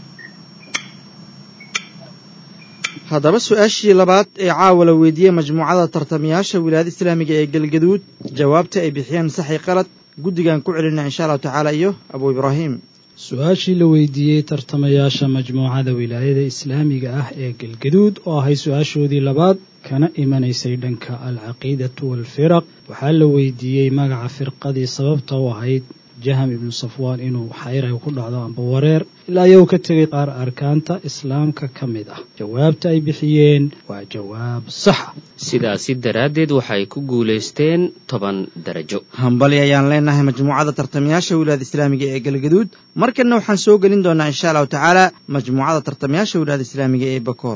haddaba su-aashii labaad ee caawa la weydiiyey majmuucada tartamayaasha wilaayada islaamiga ee galgaduud jawaabta ay bixiyeen saxi qalad guddigaan ku celina insha allahu tacaala iyo abu ibraahim su-aashii la weydiiyey tartamayaasha majmuucada wilaayada islaamiga ah ee galgaduud oo ahay su-aashoodii labaad kana imanaysay dhanka alcaqiidatu waalfiraq waxaa la weydiiyey magaca firqadii sababta u ahayd jaham ibnu safwaan inuu xayray ku dhacdo amba wareer ilaa iyagu ka tegay qaar arkaanta islaamka ka mid ah jawaabta ay bixiyeen waa jawaab saxa sidaasi daraaddeed waxay ku guulaysteen toban darajo hambali ayaan leenahay majmuucada tartamayaasha wilaayada islaamiga ee galgaduud markanna waxaan soo gelin doonaa insha allahu tacaala majmuucada tartamayaasha wilaayada islaamiga ee bakool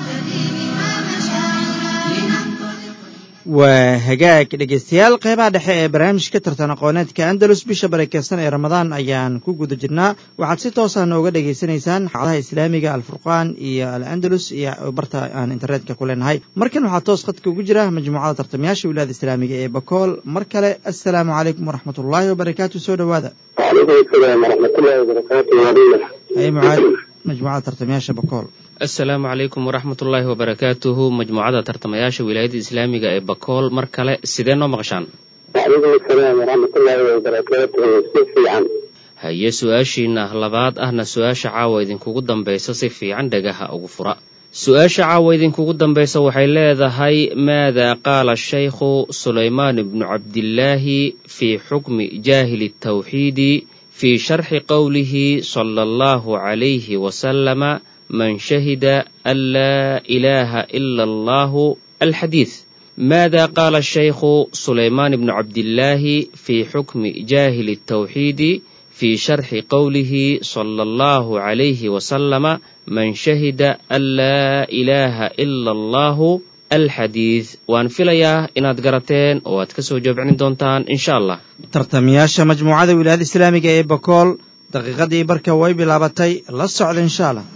waa hagaag dhegaystayaal qeybaha dhexe ee barnaamijka tartan aqooneedka andalus bisha barakeysan ee ramadaan ayaan ku guda jirnaa waxaad si toosa nooga dhegaysanaysaan xadaha islaamiga alfurqaan iyo al andalus iyo barta aan internetka ku leenahay markan waxaa toos khadka ugu jira majmuucada tartamayaasha wilaayada islaamiga ee bakool mar kale assalaamu calaykum waraxmat ullaahi wabarakaatu soo dhowaada وعليكم السلام ورحمة الله وبركاته ودونا haye mucaad majmuucada tartamayaasha bakool assalaamu calaykum waraxmatullaahi wabarakaatuhu majmuucada tartamayaasha wilaayada islaamiga ee bakool mar kale sidee noo maqashaan وعليكم السلام ورحمة الله وبركاته سيفي عن haye su-aashiina labaad ahna su-aasha caawa idinkugu dambaysa si fiican dhagaha ugu fura su-aasha caawa idinkugu dambaysa waxay leedahay maada qaala shaykhu sulaymaan ibnu cabdillaahi fii xukmi jaahili tawxiidi fii sharxi qowlihi sala allahu calayhi wasalama man shahida an laa ilaaha ila allahu alxadiid ماذا قال الشيخ سليمان بن عبد الله في حكم جاهل التوحيد في شرح قوله صلى الله عليه وسلم من شهد أن لا إله إلا الله الحديث وان فيليا inaad garateen oo aad kasoo jawaabcin doontaan insha allah tartamayaasha majmuucada wilaayada islaamiga ee bakool daqiiqadii barka way bilaabatay la socda insha allah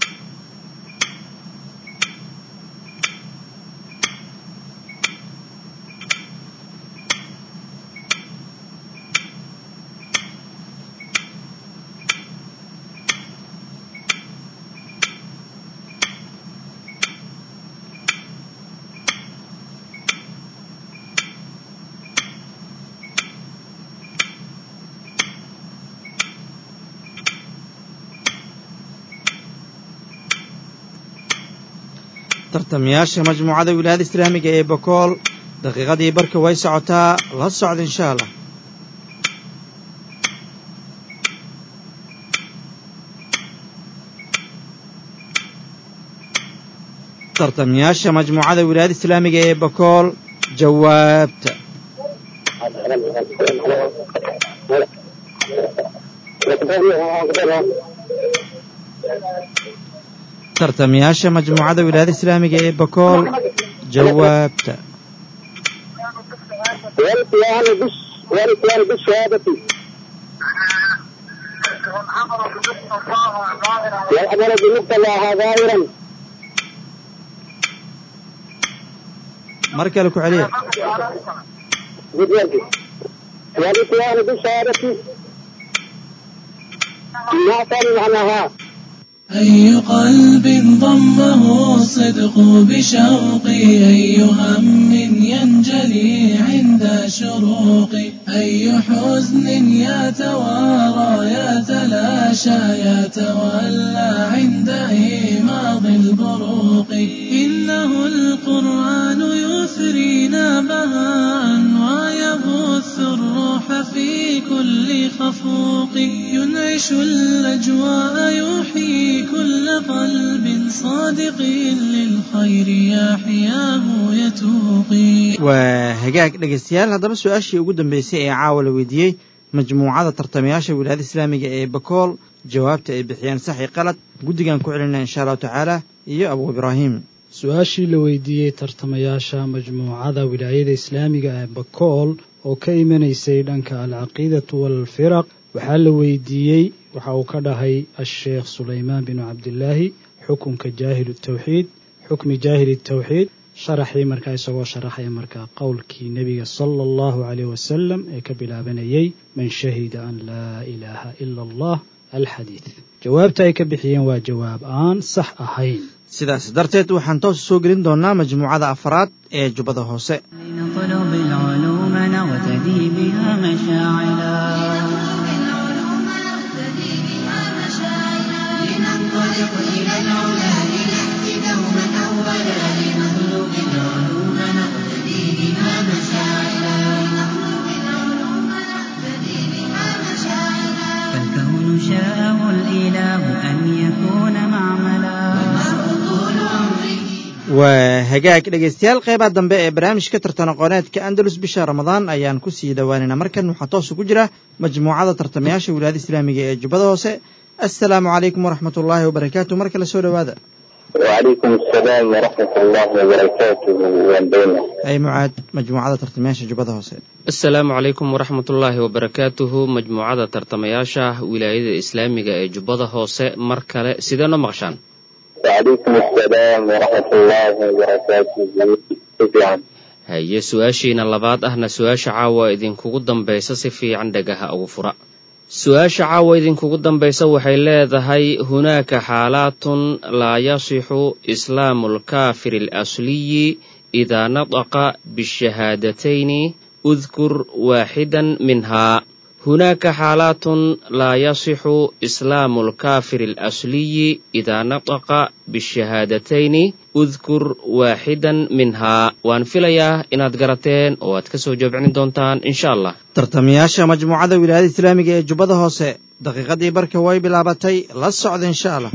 tartamayaasha majmuucada wilaayada islaamiga ee bakool daqiiqadii barka way socotaa la socda insha allah tartamayaasha majmuucada wilaayada islaamiga ee bakool jawaabta tartamayaasha majmuucada wilaayada islaamiga ee bakool jawaabta والقيام بش والقيام بالشهادة والعمل بمقتضاها ظاهرا mar kale ku celiya بالرد والقيام بالشهادة ما كان معناها أي قلب ضمه الصدق بشوقي أي هم ينجلي عند شروقي أي حزن يتوارى يتلاشى يتولى عند إيماض البروق إنه القرآن يثرينا بهاء ويبث الروح في كل خفوق ينعش الأجواء يحيي كل قلب صادق للخير يحياه يتوقي waa hagaag dhegaystayaal haddaba su-aashii ugu dambeysay ee caawa la weydiiyey majmuucada tartamayaasha wilaayada islaamiga ee bakool jawaabta ay bixiyeen sax iyo qalad guddigan ku celinaa insha allahu tacaala iyo abu ibraahim su-aashii la weydiiyey tartamayaasha majmuucada wilaayada islaamiga ee bakool oo ka imanaysay dhanka alcaqiidatu waalfiraq waxaa la weydiiyey waxa uu ka dhahay asheekh sulaymaan binu cabdilaahi xukunka jaahil tawxiid xukmi jaahili tawxiid sharaxii markaa isagoo sharaxaya markaa qowlkii nebiga sala allahu caleyh wasalam ee ka bilaabanayay man shahida an laa ilaaha ila allah alxadiid jawaabta ay ka bixiyeen waa jawaab aan sax ahayn sidaas darteed waxaan toos soo gelin doonaa majmuucada afraad ee jubbada hoose لنطلب العلوم نغتدي بها مشاعلا العلوم نقتدي بها مشاعرا لننطلق إلى العلا لنأتي دوما أولا لنطلب العلوم نقتدي بها مشاعرا لنطلب العلوم نقتدي بها مشاعرا فالكون شاءه الإله أن يكون معملا والمرء طول عمره waa hagaag dhegaystayaal qeybaha dambe ee barnaamijka tartan aqooneedka andalus bisha ramadaan ayaan ku sii dhowaanaynaa markan waxaa toos ugu jira majmuucada tartamayaasha wilaayada islaamiga ee jubbada hoose assalaamu calaykum waraxmat ullaahi wabarakaatu mar kale soo dhowaada وعليكم السلام ورحمة الله وبركاته والبينة ay mucaad majmuucada tartamayaasha jubbada hoose asalaamu calaykum waraxmatullaahi wabarakaatuhu majmuucada tartamayaasha wilaayada islaamiga ee jubbada hoose mar kale sidee noo maqashaan وعليكم السلام ورحمة الله وبركاته شكرا haye su-aashiina labaad ahna su-aasha caawa idinkugu dambaysa si fiican dhagaha ugu fura su-aasha caawa idinkugu dambaysa waxay leedahay hunaaka xaalaatun laa yasixu islaamu alkaafiri alasliyi idaa nataqa bishahaadatayn udkur waaxidan minhaa hunaaka xaalaatun laa yasixu islaamu alkaafiri alasliyi idaa nataqa bishahaadatayn udkur waaxidan minhaa waan filayaa inaad garateen oo aad ka soo jawaabcin doontaan insha allah tartamayaasha majmuucada wilaayada islaamiga ee jubbada hoose daqiiqadii barka way bilaabatay la socda insha allah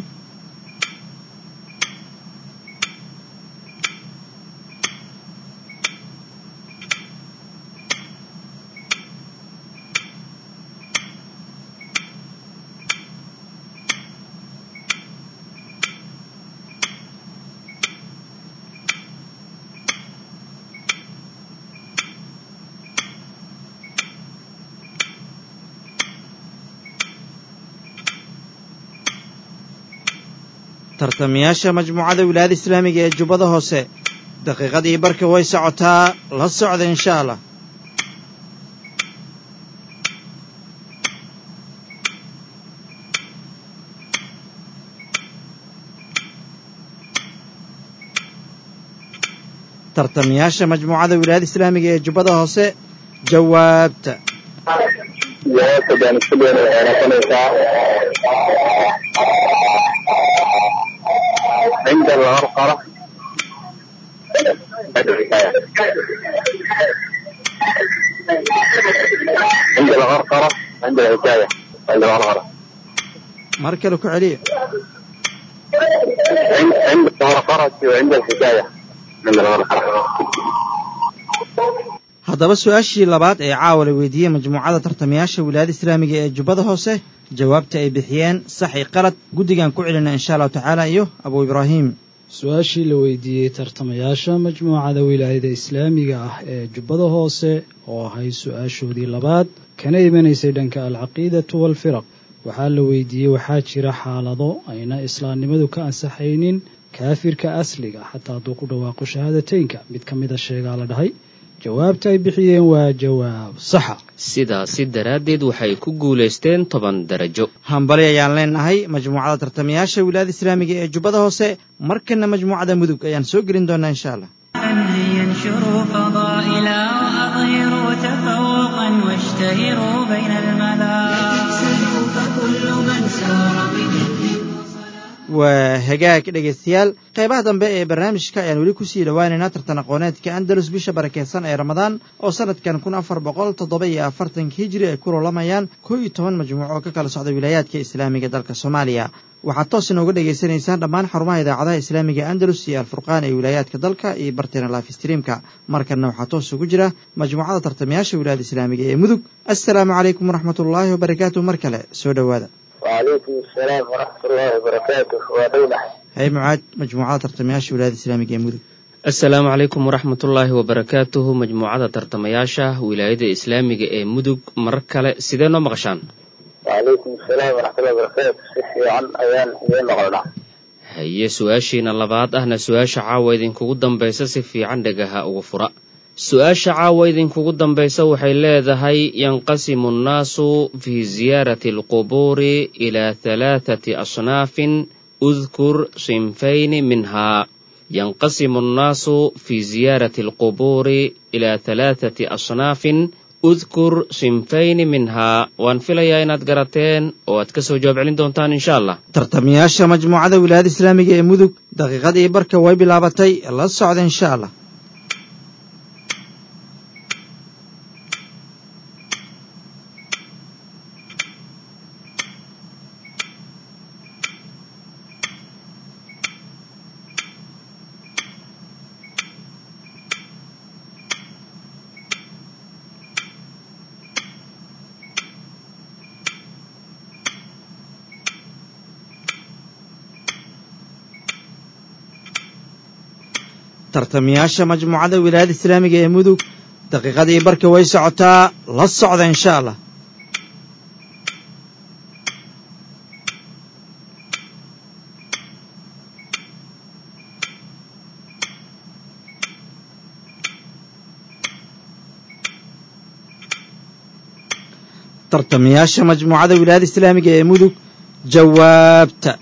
tartamayaasha majmuucada wilaayada islaamiga ee jubbada hoose daqiiqadii barka way socotaa la socda insha allah tartamayaasha majmuucada wilaayada islaamiga ee jubbada hoose jawaabta jawaabta baan isku dayna waxay noqonaysaa cinda algarqara عند الغرقرة عند الحكاية عند الغرقرة mar kale ku celiya عند عند الغرقرة وعند الحكاية عند الغرقرة haddaba su-aashii labaad ee caawa la weydiiyey majmuucada tartamayaasha wilaayada islaamiga ee jubbada hoose jawaabta ay bixiyeen sax i qalad guddigan ku celina insha allahu tacaala iyo abu ibraahim su-aashii la weydiiyey tartamayaasha majmuucada wilaayada islaamiga ah ee jubbada hoose oo ahayd su-aashoodii labaad kana imanaysay dhanka alcaqiidatu waalfiraq waxaa la weydiiyey waxaa jira xaalado ayna islaamnimadu ka ansaxaynin kaafirka asliga xataa hadduu ku dhawaaqo shahaadateynka mid ka mida sheegaa la dhahay jawaabta ay bixiyeen waa jawaab saxa sidaasi daraaddeed waxay ku guulaysteen toban darajo hambali ayaan leenahay majmuucada tartamayaasha wilaayada islaamiga ee jubbada hoose markana majmuucada mudug ayaan soo gelin doonaa insha allah أن ينشروا فضائلا وأظهروا تفوقا واشتهروا بين الملا فكل من سار بجد waa hagaag dhegaystayaal qaybaha dambe ee barnaamijka ayaan weli kusii dhowaaneynaa tartan aqooneedka andalus bisha barakeysan ee ramadaan oo sanadkan kun afar boqol toddoba iyo afartanka hijri ay ku loolamayaan koo iyo toban majmuuc oo ka kala socda wilaayaadka islaamiga dalka soomaaliya waxaad toos inooga dhagaysanaysaan dhammaan xarumaha idaacadaha islaamiga andalus iyo alfurqaan ee wilaayaadka dalka iyo barteena life streamka markanna waxaa toos ugu jira majmuucada tartamayaasha wilaayada islaamiga ee mudug assalaamu calaykum waraxmatullaahi wabarakaatu mar kale soo dhowaada وعليكم السلام ورحمة الله وبركاته ودولة hay mucaad majmuucada tartamayaasha wilaayada islaamiga ee mudug asalaamu calaykum waraxmatullaahi wabarakaatuhu majmuucada tartamayaasha wilaayada islaamiga ee mudug mar kale sidee noo maqashaan وعليكم السلام ورحمة الله وبركاته سيحي عن أيان إذن نقلنا haye su-aashiina labaad ahna su-aasha caawa idinkugu dambaysa si fiican dhagaha ugu fura su-aasha caawa idinkugu dambaysa waxay leedahay yanqasimu annaasu fi ziyaarati alqubuuri ilaa halaathati asnaafin udkur sinfayni minhaa yanqasimu annaasu fi ziyaarati alqubuuri ilaa halaathati asnaafin udkur sinfayni minhaa waan filayaa inaad garateen oo aad ka soo jawaab celin doontaan insha allah tartamayaasha majmuucada wilaayada islaamiga ee mudug daqiiqadii barka way bilaabatay la socda insha allah tartamayaasha majmuucada wilaayada islaamiga ee mudug daqiiqadii barka way socotaa la socda insha allah tartamayaasha majmuucada wilaayada islaamiga ee mudug jawaabta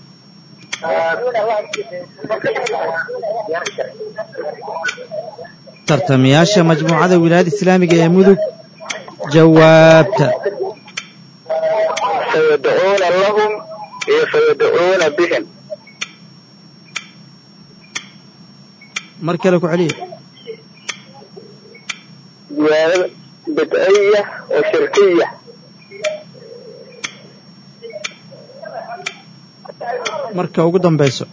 tartamayaasha majmuucada wilaayada islaamiga ee mudug jawaabta fayadcuuna lahum iyo fayadcuuna bihim mar kale ku celiya ziyaadada bidciya oo shirkiya marka ugu dambayso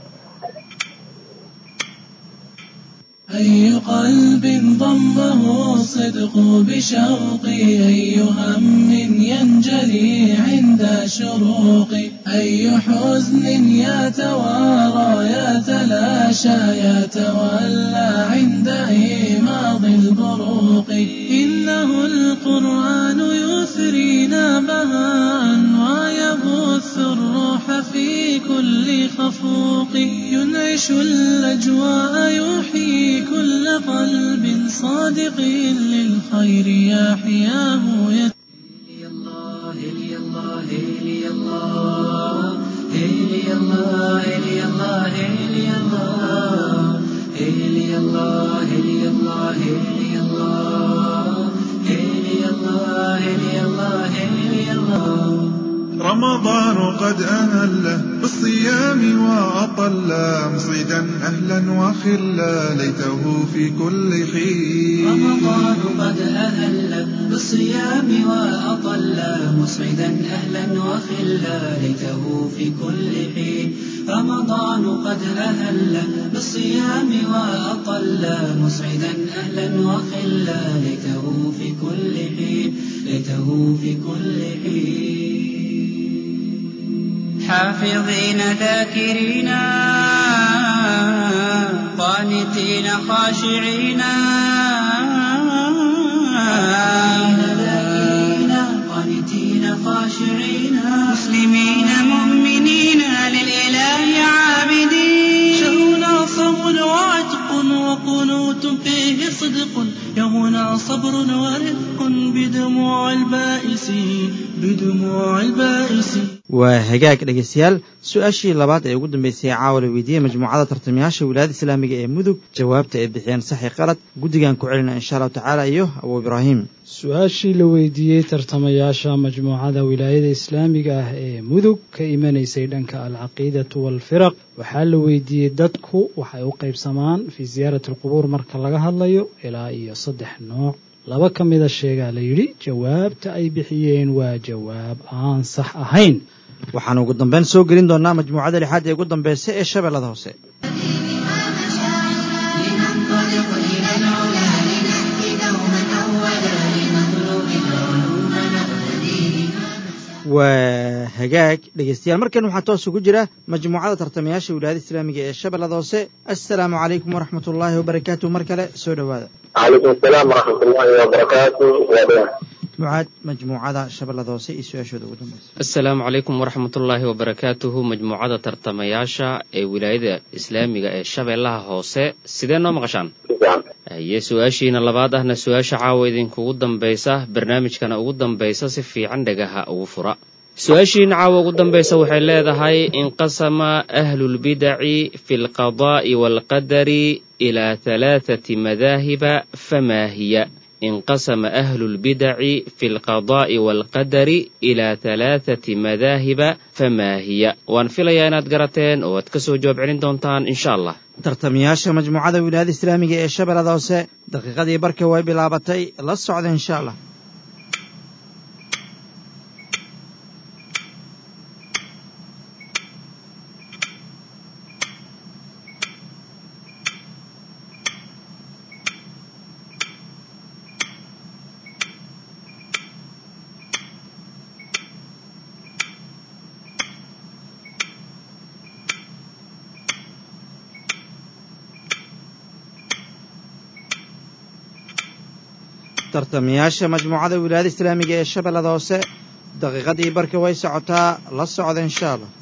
أي قلب ضمه الصدق بشوقي أي هم ينجلي عند شروقي أي حزن يتوارى يتلاشى يتولى عند إيماض البروق إنه القرآن يثرينا بهاء ويبث الروح في كل خفوق ينعش الأجواء يحيي كل قلب صادق للخير يحياه يت رمضان قد أهل بالصيام وأطل مصيدا أهلا وخلا ليته في كل حين رمضان قد أهل بالصيام وأطل مسعدا أهلا وخلا ليته في كل حين رمضان قد أهل بالصيام وأطل مسعدا أهلا وخلا ليته في كل حين ليته في كل حين حافظين ذاكرين قانتين خاشعين ذاكرين قانتين خاشعين مسلمين مؤمنين للإله عابدين شهرنا صبر وعتق وقنوت فيه صدق يومنا صبر ورفق بدموع البائسين بدموع البائسين waa hagaag dhegaystayaal su-aashii labaad ee ugu dambeysay caawa la weydiiyey majmuucada tartamayaasha wilaayada islaamiga ee mudug jawaabta ay bixiyeen saxi qalad guddigan ku celina insha allahu tacaala iyo abuu ibraahim su-aashii la weydiiyey tartamayaasha majmuucada wilaayada islaamiga ah ee mudug ka imanaysay dhanka alcaqiidatu waalfiraq waxaa la weydiiyey dadku waxay u qaybsamaan fii siyaarati alqubuur marka laga hadlayo ilaa iyo saddex nooc laba ka mida sheegaa la yidhi jawaabta ay bixiyeen waa jawaab aan sax ahayn waxaan ugu dambeyn soo gelin doonaa majmuucada lixaad ee ugu dambeysa ee shabeellada hoose لننطلق إلى العلا لنأتي دوما أولا لنطلب العلوم نقتدي waa hagaag dhegaystayaal markan waxaa toos ugu jira majmuucada tartamayaasha wilaayada islaamiga ee shabeellada hoose assalaamu calaykum waraxmat ullaahi wabarakaatu mar kale soo dhowaada calaykum asalaam waraxmat ullahi wabarakaatu waadaya mucaad majmuucada shabeellada hoose iyo su-aashooda ugu dambeysa asalaamu calaykum waraxmatullaahi wabarakaatuhu majmuucada tartamayaasha ee wilaayada islaamiga ee shabeellaha hoose sidee noo maqashaan sifiican haye su-aashiina labaad ahna su-aasha caawa idinkugu dambaysa barnaamijkana ugu dambaysa si fiican dhagaha ugu fura su-aashiina caawa ugu dambaysa waxay leedahay inqasama ahlulbidaci fi lqadaa'i waalqadari ilaa halaathati madaahiba famaa hiya انقسم أهل البدع في القضاء والقدر إلى ثلاثة مذاهب فما هي وان فيليا inaad garateen oo aad kasoo jawaab celin doontaan insha allah tartamayaasha majmuucada wilaayada islaamiga ee shabeellada hoose daqiiqadii barka way bilaabatay la socda insha allah tartamayaasha majmuucada wilaayada islaamiga ee shabeellada hoose daqiiqadii barka way socotaa la socda insha allah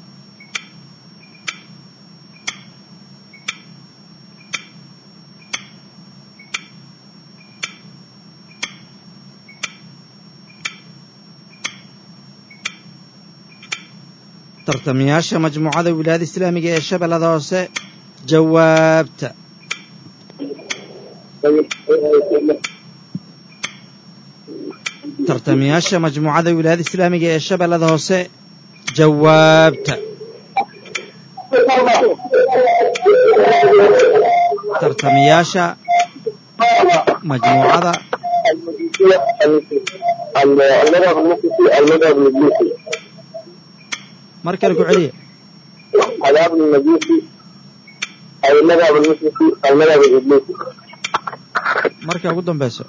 tartamayaasha majmuucada wilaayada islaamiga ee shabeellada hoose jawaabta tartamayaasha majmuucada wilaayada islaamiga ee shabeellada hoose jawaabta tartamayaasha majmuucada المذهب المقدسي المذهب الإبليسي mar kale ku celiya الأب المجوسي أو المذهب المقدسي المذهب الإبليسي marka ugu dambeyso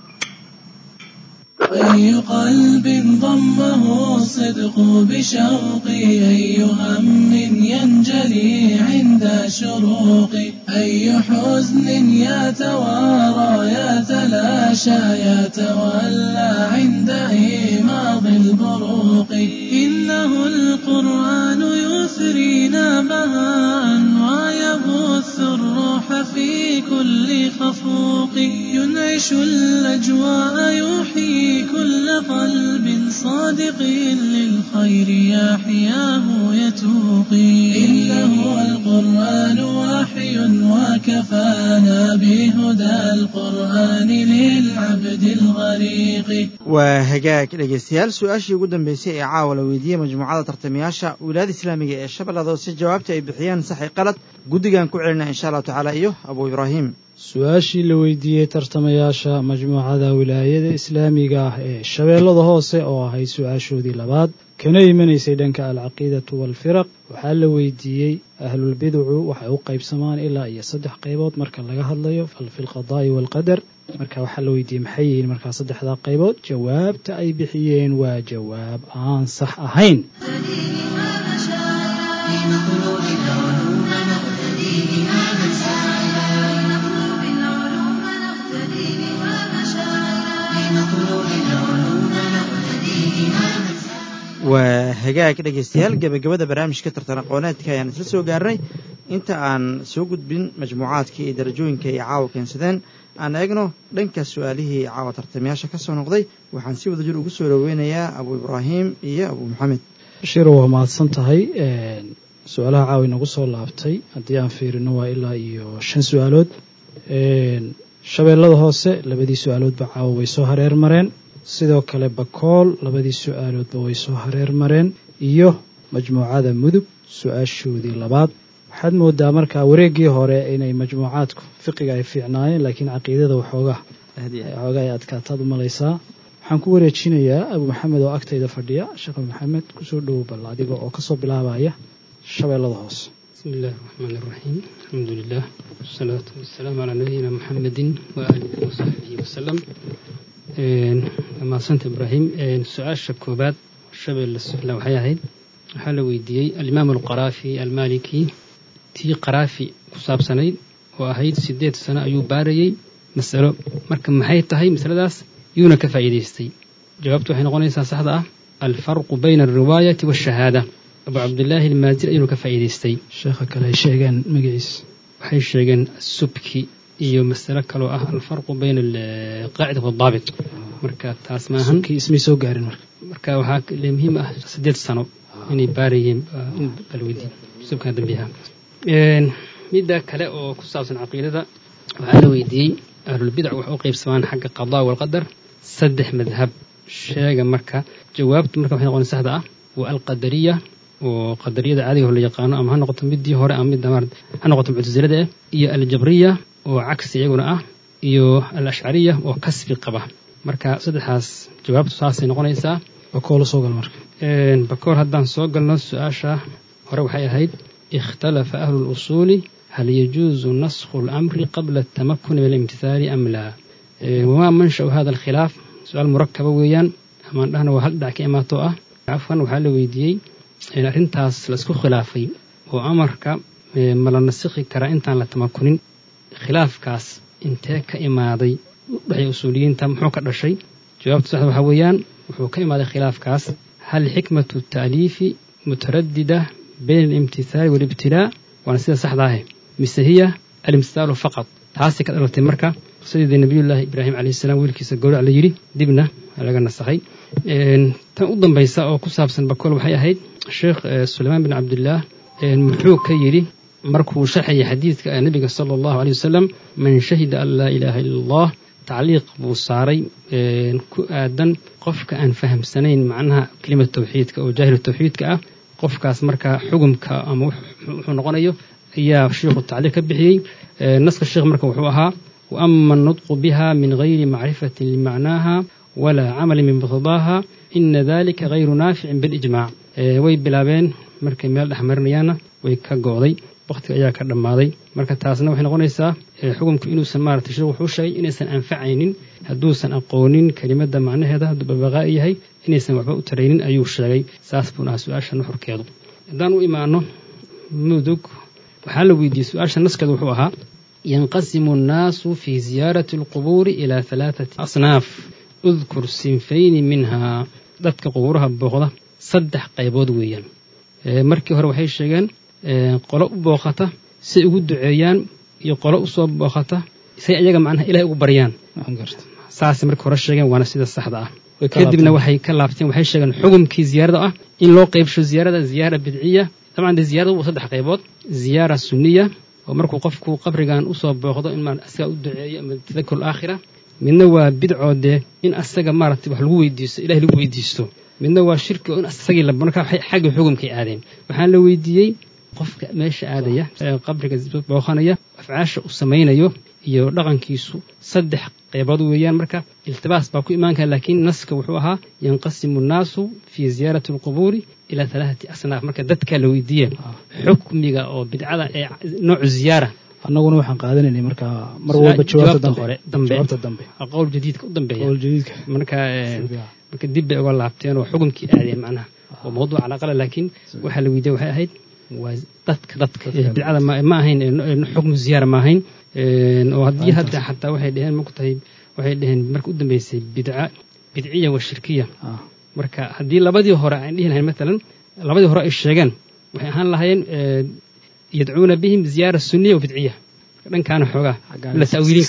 أي قلب ضمه الصدق بشوقي أي هم ينجلي عند شروقي أي حزن يتوارى يتلاشى يتولى عند إيماض البروق إنه القرآن يثرينا بهاء ويبث الروح في كل خفوق ينعش الأجواء يحيي كل قلب صادق للخير يحياه يتوقي إنه القرآن وحي وكفانا بهدى القرآن للعبد الغريق waa hagaag dhegeystayaal su-aashii ugu dambeysay ee caawa la weydiiyey majmuucada tartamayaasha wilaayada islaamiga ee shabeellada hoose jawaabta ay bixiyeen saxi qalad guddigan ku celina insha allahu tacaala iyo abuu ibraahim su-aashii la weydiiyey tartamayaasha majmuucada wilaayada islaamiga ah ee shabeellada hoose oo ahayd su-aashoodii labaad kana imanaysay dhanka alcaqiidatu waalfiraq waxaa la weydiiyey ahlulbiducu waxay u qaybsamaan ilaa iyo saddex qaybood marka laga hadlayo fi lqadaa'i waalqadar marka waxaa la weydiiyey maxay yihiin markaa saddexdaa qaybood jawaabta ay bixiyeen waa jawaab aan sax ahayn لنطلب العلوم نقتدي بها مشاعرا لنطلب العلوم نقتدي بها مشاعرا لنطلب العلوم نقتدي بها waa hagaag dhegeystayaal gebagabada barnaamijka tartan aqooneedka ayaan isla soo gaarnay inta aan soo gudbin majmuucaadka iyo darajooyinka ay caawa keensadeen aan eegno dhanka su-aalihii caawa tartamayaasha ka soo noqday waxaan si wadajir ugu soo dhoweynayaa abuu ibraahim iyo abuu maxamed shiro waa mahadsan tahay su-aalaha caawa inagu soo laabtay haddii aan fiirino waa ilaa iyo shan su-aalood shabeellada hoose labadii su-aaloodba caawa way soo hareer mareen sidoo kale bakool labadii su-aaloodba way soo hareer mareen iyo majmuucada mudug su-aashoodii labaad waxaad moodaa markaa wareeggii hore inay majmuucaadku fiqiga ay fiicnaayeen laakiin caqiidada waxoogaa waxoogaa ay adkaataad u malaysaa waxaan ku wareejinayaa abuu maxamed oo agtayda fadhiya sheekh abu maxamed kusoo dhowow bal adiga oo kasoo bilaabaya shabeellada hoose بسم الله الرحمن الرحيم الحمد لله والصلاة والسلام على نبينا محمد وآله وصحبه وسلم ما سنت إبراهيم سؤال شكوبات شبل السفلى وحياهد waxaa weydiiyey alimaam alqaraafi almaliki tii qaraafi ku saabsanayd oo ahayd sideed sano ayuu baarayey masalo marka maxay tahay masaladaas yuuna ka faa'iidaystay jawaabtu waxay noqonaysaa saxda ah alfarqu bayna alriwaayati waashahaada abu cabdillaahi almaazir ayuuna ka faa'iidaystay sheekha kale ay sheegeen magaciisa waxay sheegeen subki iyo masalo kaloo ah alfarqu bayna alqaacida waadaabit marka taas maahan kii ismay soo gaarin marka marka waxaa muhiim ah sideed sano inay baarayeen balweydiin subkan dambiyaha midda kale oo ku saabsan caqiidada waxaa la weydiiyey ahlulbidac wax u qaybsamaan xagga qadaa walqadar saddex madhab sheega marka jawaabtu marka waxay noqon saxda ah waa alqadariya oo qadariyada caadiga hor la yaqaano ama ha noqoto midii hore ama midda maarad ha noqoto muctasilada ah iyo aljabriya oo cagsi iyaguna ah iyo alashcariya oo kasbi qaba marka saddexaas jawaabtu saasay noqonaysaa bakoolo soo gal marka bakool haddaan soo galno su-aasha hore waxay ahayd ikhtalafa ahlu lusuuli hal yajuusu naskhu lamri qabla atamakuni min alimtithaali am laa wamaa manshau hada alkhilaaf su-aal murakaba weeyaan amaan dhahna waa hal dhinac ka imaatoo ah cafwan waxaa la weydiiyey arrintaas laisku khilaafay oo amarka ma la nasikhi karaa intaan la tamakunin khilaafkaas intee ka imaaday udhexay usuuliyiinta muxuu ka dhashay jawaabta saxda waxaa weeyaan wuxuu ka imaaday khilaafkaas hal xikmatu taaliifi mutaradida bayna alimtithaali waalibtilaa waana sida saxda ahe mise hiya alimtithaalu faqad taasay ka dhalatay marka qisadeedii nabiyullaahi ibraahim calayhi salaam wiilkiisa gowrac la yidhi dibna laga nasakhay tan u dambaysa oo ku saabsan bakool waxay ahayd sheekh sulaymaan bin cabdillaah muxuu ka yidhi markuu sharxayay xadiidka nabiga sala allahu aley wasalam man shahida an laa ilaaha illa allah tacliiq buu saaray ku aadan qofka aan fahamsanayn macnaha kelimad tawxiidka oo jaahil tawxiidka ah qofkaas markaa xugumka ama wuxuu noqonayo ayaa sheikhu tacliiq ka bixiyey naska sheekh marka wuxuu ahaa wa ama annutqu biha min gayri macrifatin limacnaaha walaa camalin min muqtadaaha ina dalika gayru naaficin bilijmaac way bilaabeen markay meel dhex marinayaanna way ka go'day wakhtiga ayaa ka dhammaaday marka taasna waxay noqonaysaa xukumku inuusan maarata sheekh wuxuu sheegay inaysan anfacaynin hadduusan aqoonin kelimadda macnaheeda hadduu babaqaa'i yahay inaysan waxba u taraynin ayuu sheegay saas buuna ahaa su-aasha nuxurkeedu haddaan u imaano mudug waxaa la weydiiyey su-aasha naskeedu wuxuu ahaa yanqasimu annaasu fii ziyaarati alqubuuri ilaa halaathati asnaaf udkur sinfayni minhaa dadka qubuuraha booqda saddex qaybood weeyaan markii hore waxay sheegeen qolo u booqata say ugu duceeyaan iyo qolo usoo booqata say ayaga macnaha ilahay ugu baryaan saasay markii hore sheegeen waana sida saxda ah kadibna waxay ka laabteen waxay sheegeen xugumkii ziyaarada ah in loo qaybsho ziyaarada ziyaara bidciya dabcan dee ziyarada waa saddex qaybood ziyaara sunniya oo markuu qofku qabrigan usoo booqdo in maarata asaga u duceeyo ama tadakur aakhira midna waa bidcoo dee in asaga maaragtay wax lagu weydiisto ilahay lagu weydiisto midna waa shirki oo in asagii la markaa xagga xugumkay aadeen waxaan la weydiiyey qofka meesha aadaya qabriga booqanaya afcaasha uu samaynayo iyo dhaqankiisu saddex qaybood weeyaan marka iltibaas baa ku imaan kara laakiin naska wuxuu ahaa yanqasimu annaasu fii ziyaarati alqubuuri ilaa halaathati asnaaf marka dadkaa la weydiiye xukmiga oo bidcada ee noocu ziyaara annaguna waxaan qaadanaynay markaa mar walba jawaabta hore dambe jawaabta dambe qowl jadiidka u dambeeya qowl jadiidka marka marka dib bay uga laabteen oo xukumkii aadeen macnaha oo mawduuc calaqala laakiin waxaa la weydiiyey waxay ahayd waa dadka dadka bidcada ma ahayn xukmu ziyaara ma ahayn oo haddii hadda xataa waxay dheheen maku tahay waxay dheheen marka u dambeysay bidca bidciya wa shirkiya marka haddii labadii hore aan dhihi lahayn maalan labadii hore ay sheegeen waxay ahaan lahaayeen yadcuuna bihim ziyaara sunniya wa bidciya dhankaana xoogaa la ta'wiilin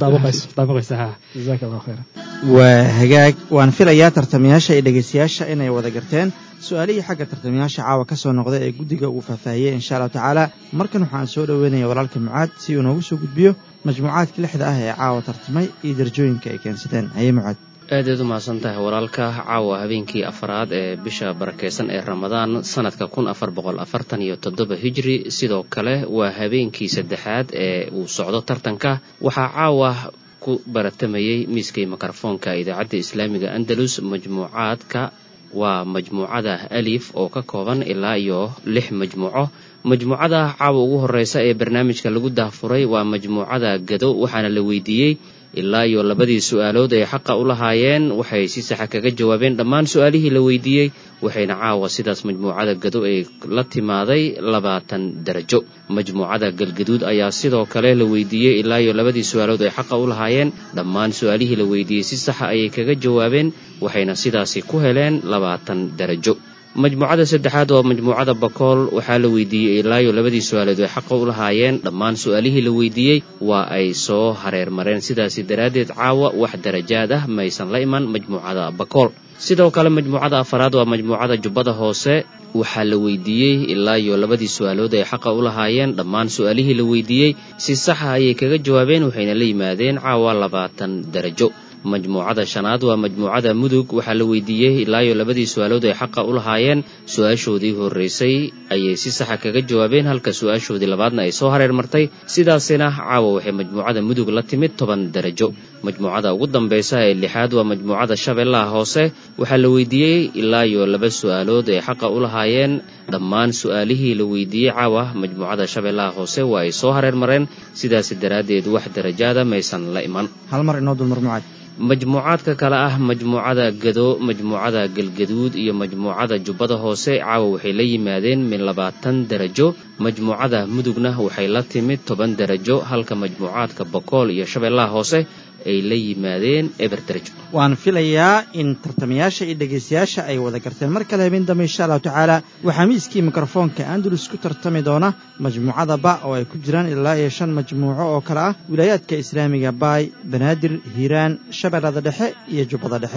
waa hagaag waan filayaa tartamayaasha iyo dhegaystayaasha inay wada garteen su-aalihii xagga tartamayaasha caawa ka soo noqda ee guddiga uu faahfaahiyey insha allahu tacaala markan waxaan soo dhoweynaya walaalka mucaad si uu noogu soo gudbiyo majmuucaadka lixda ah ee caawa tartamay iyo darajooyinka ay keensadeen haye mucaad aadaad u mahadsan tahay walaalka caawa habeenkii afaraad ee bisha barakeysan ee ramadaan sanadka kun afar boqol afartan iyo toddoba hijri sidoo kale waa habeenkii saddexaad ee uu socdo tartanka waxaa caawa ku baratamayey miiskay mikrofoonka idaacadda islaamiga andalus majmuucaadka waa majmuucada alif oo ka kooban ilaa iyo lix majmuuco majmuucada caawa ugu horeysa ee barnaamijka lagu daahfuray waa majmuucada gado waxaana la weydiiyey ilaa iyo labadii su-aalood ay xaqa u lahaayeen waxay si saxa kaga jawaabeen dhammaan su-aalihii la weydiiyey waxayna caawa sidaas majmuucada gado ay la timaaday labaatan darajo majmuucada galgaduud ayaa sidoo kale la weydiiyey ilaa iyo labadii su-aalood ay xaqa u lahaayeen dhammaan su-aalihii la weydiiyey si saxa ayay kaga jawaabeen waxayna sidaasi ku heleen labaatan darajo majmuucada saddexaad waa majmuucada bakool waxaa la weydiiyey ilaa iyo labadii su-aalood ay xaqa u lahaayeen dhammaan su-aalihii la weydiiyey waa ay soo hareer mareen sidaasi daraaddeed caawa wax darajaad ah maysan la iman majmuucada bakool sidoo kale majmuucada afaraad waa majmuucada jubbada hoose waxaa la weydiiyey ilaa iyo labadii su-aalood ay xaqa u lahaayeen dhammaan su-aalihii la weydiiyey si saxa ayay kaga jawaabeen waxayna la yimaadeen caawa labaatan darajo majmuucada shanaad waa majmuucada mudug waxaa la weydiiyey ilaa iyo labadii su-aalood ay xaqa u lahaayeen su-aashoodii horreysay ayay si saxa kaga jawaabeen halka su-aashoodii labaadna ay soo hareer martay sidaasina caawa waxay majmuucada mudug la timid toban darajo majmuucada ugu dambaysa ee lixaad waa majmuucada shabeellaha hoose waxaa la weydiiyey ilaa iyo laba su-aalood ay xaqa u lahaayeen dhammaan su-aalihii la weydiiyey caawa majmuucada shabeellaha hoose waa ay soo hareer mareen sidaasi daraaddeed wax darajaada maysan la iman hal mar inoo dulmar mucaad majmuucaadka kale ah majmuucada gado majmuucada galgaduud iyo majmuucada jubbada hoose caawa waxay la yimaadeen min labaatan darajo majmuucada mudugna waxay la timid toban darajo halka majmuucaadka bokool iyo shabeellaha hoose ay la yimaadeen eber darajo waan filayaa in tartamayaasha iyo dhegaystayaasha ay wada garteen mar kale habeen dambe insha allahu tacaala waxaa miiskii mikrofoonka andalus ku tartami doona majmuucada ba oo ay ku jiraan ilaa iyo shan majmuuco oo kale ah wilaayaadka islaamiga baay banaadir hiiraan shabeellada dhexe iyo jubbada dhexe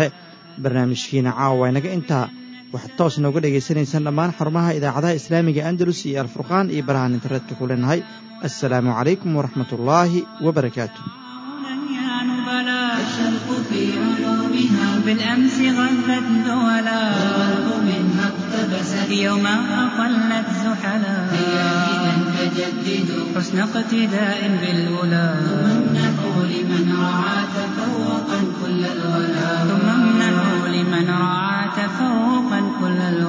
barnaamijkiina caawa inaga intaa waxaad toos nooga dhegaysanaysaan dhammaan xarumaha idaacadaha islaamiga andalus iyo alfurqaan iyo barahaan internetka ku leenahay assalaamu calaykum waraxmat ullaahi wabarakaatu الشرق في علومها بالأمس غذت ذولا والغرب منها اقتبست يوما أقلت زحلا هيا إذا فجددوا حسن اقتداء بالأولى ثم امنحوا لمن رعى تفوقا كل الولا ثم امنحوا لمن رعى تفوقا كل الولا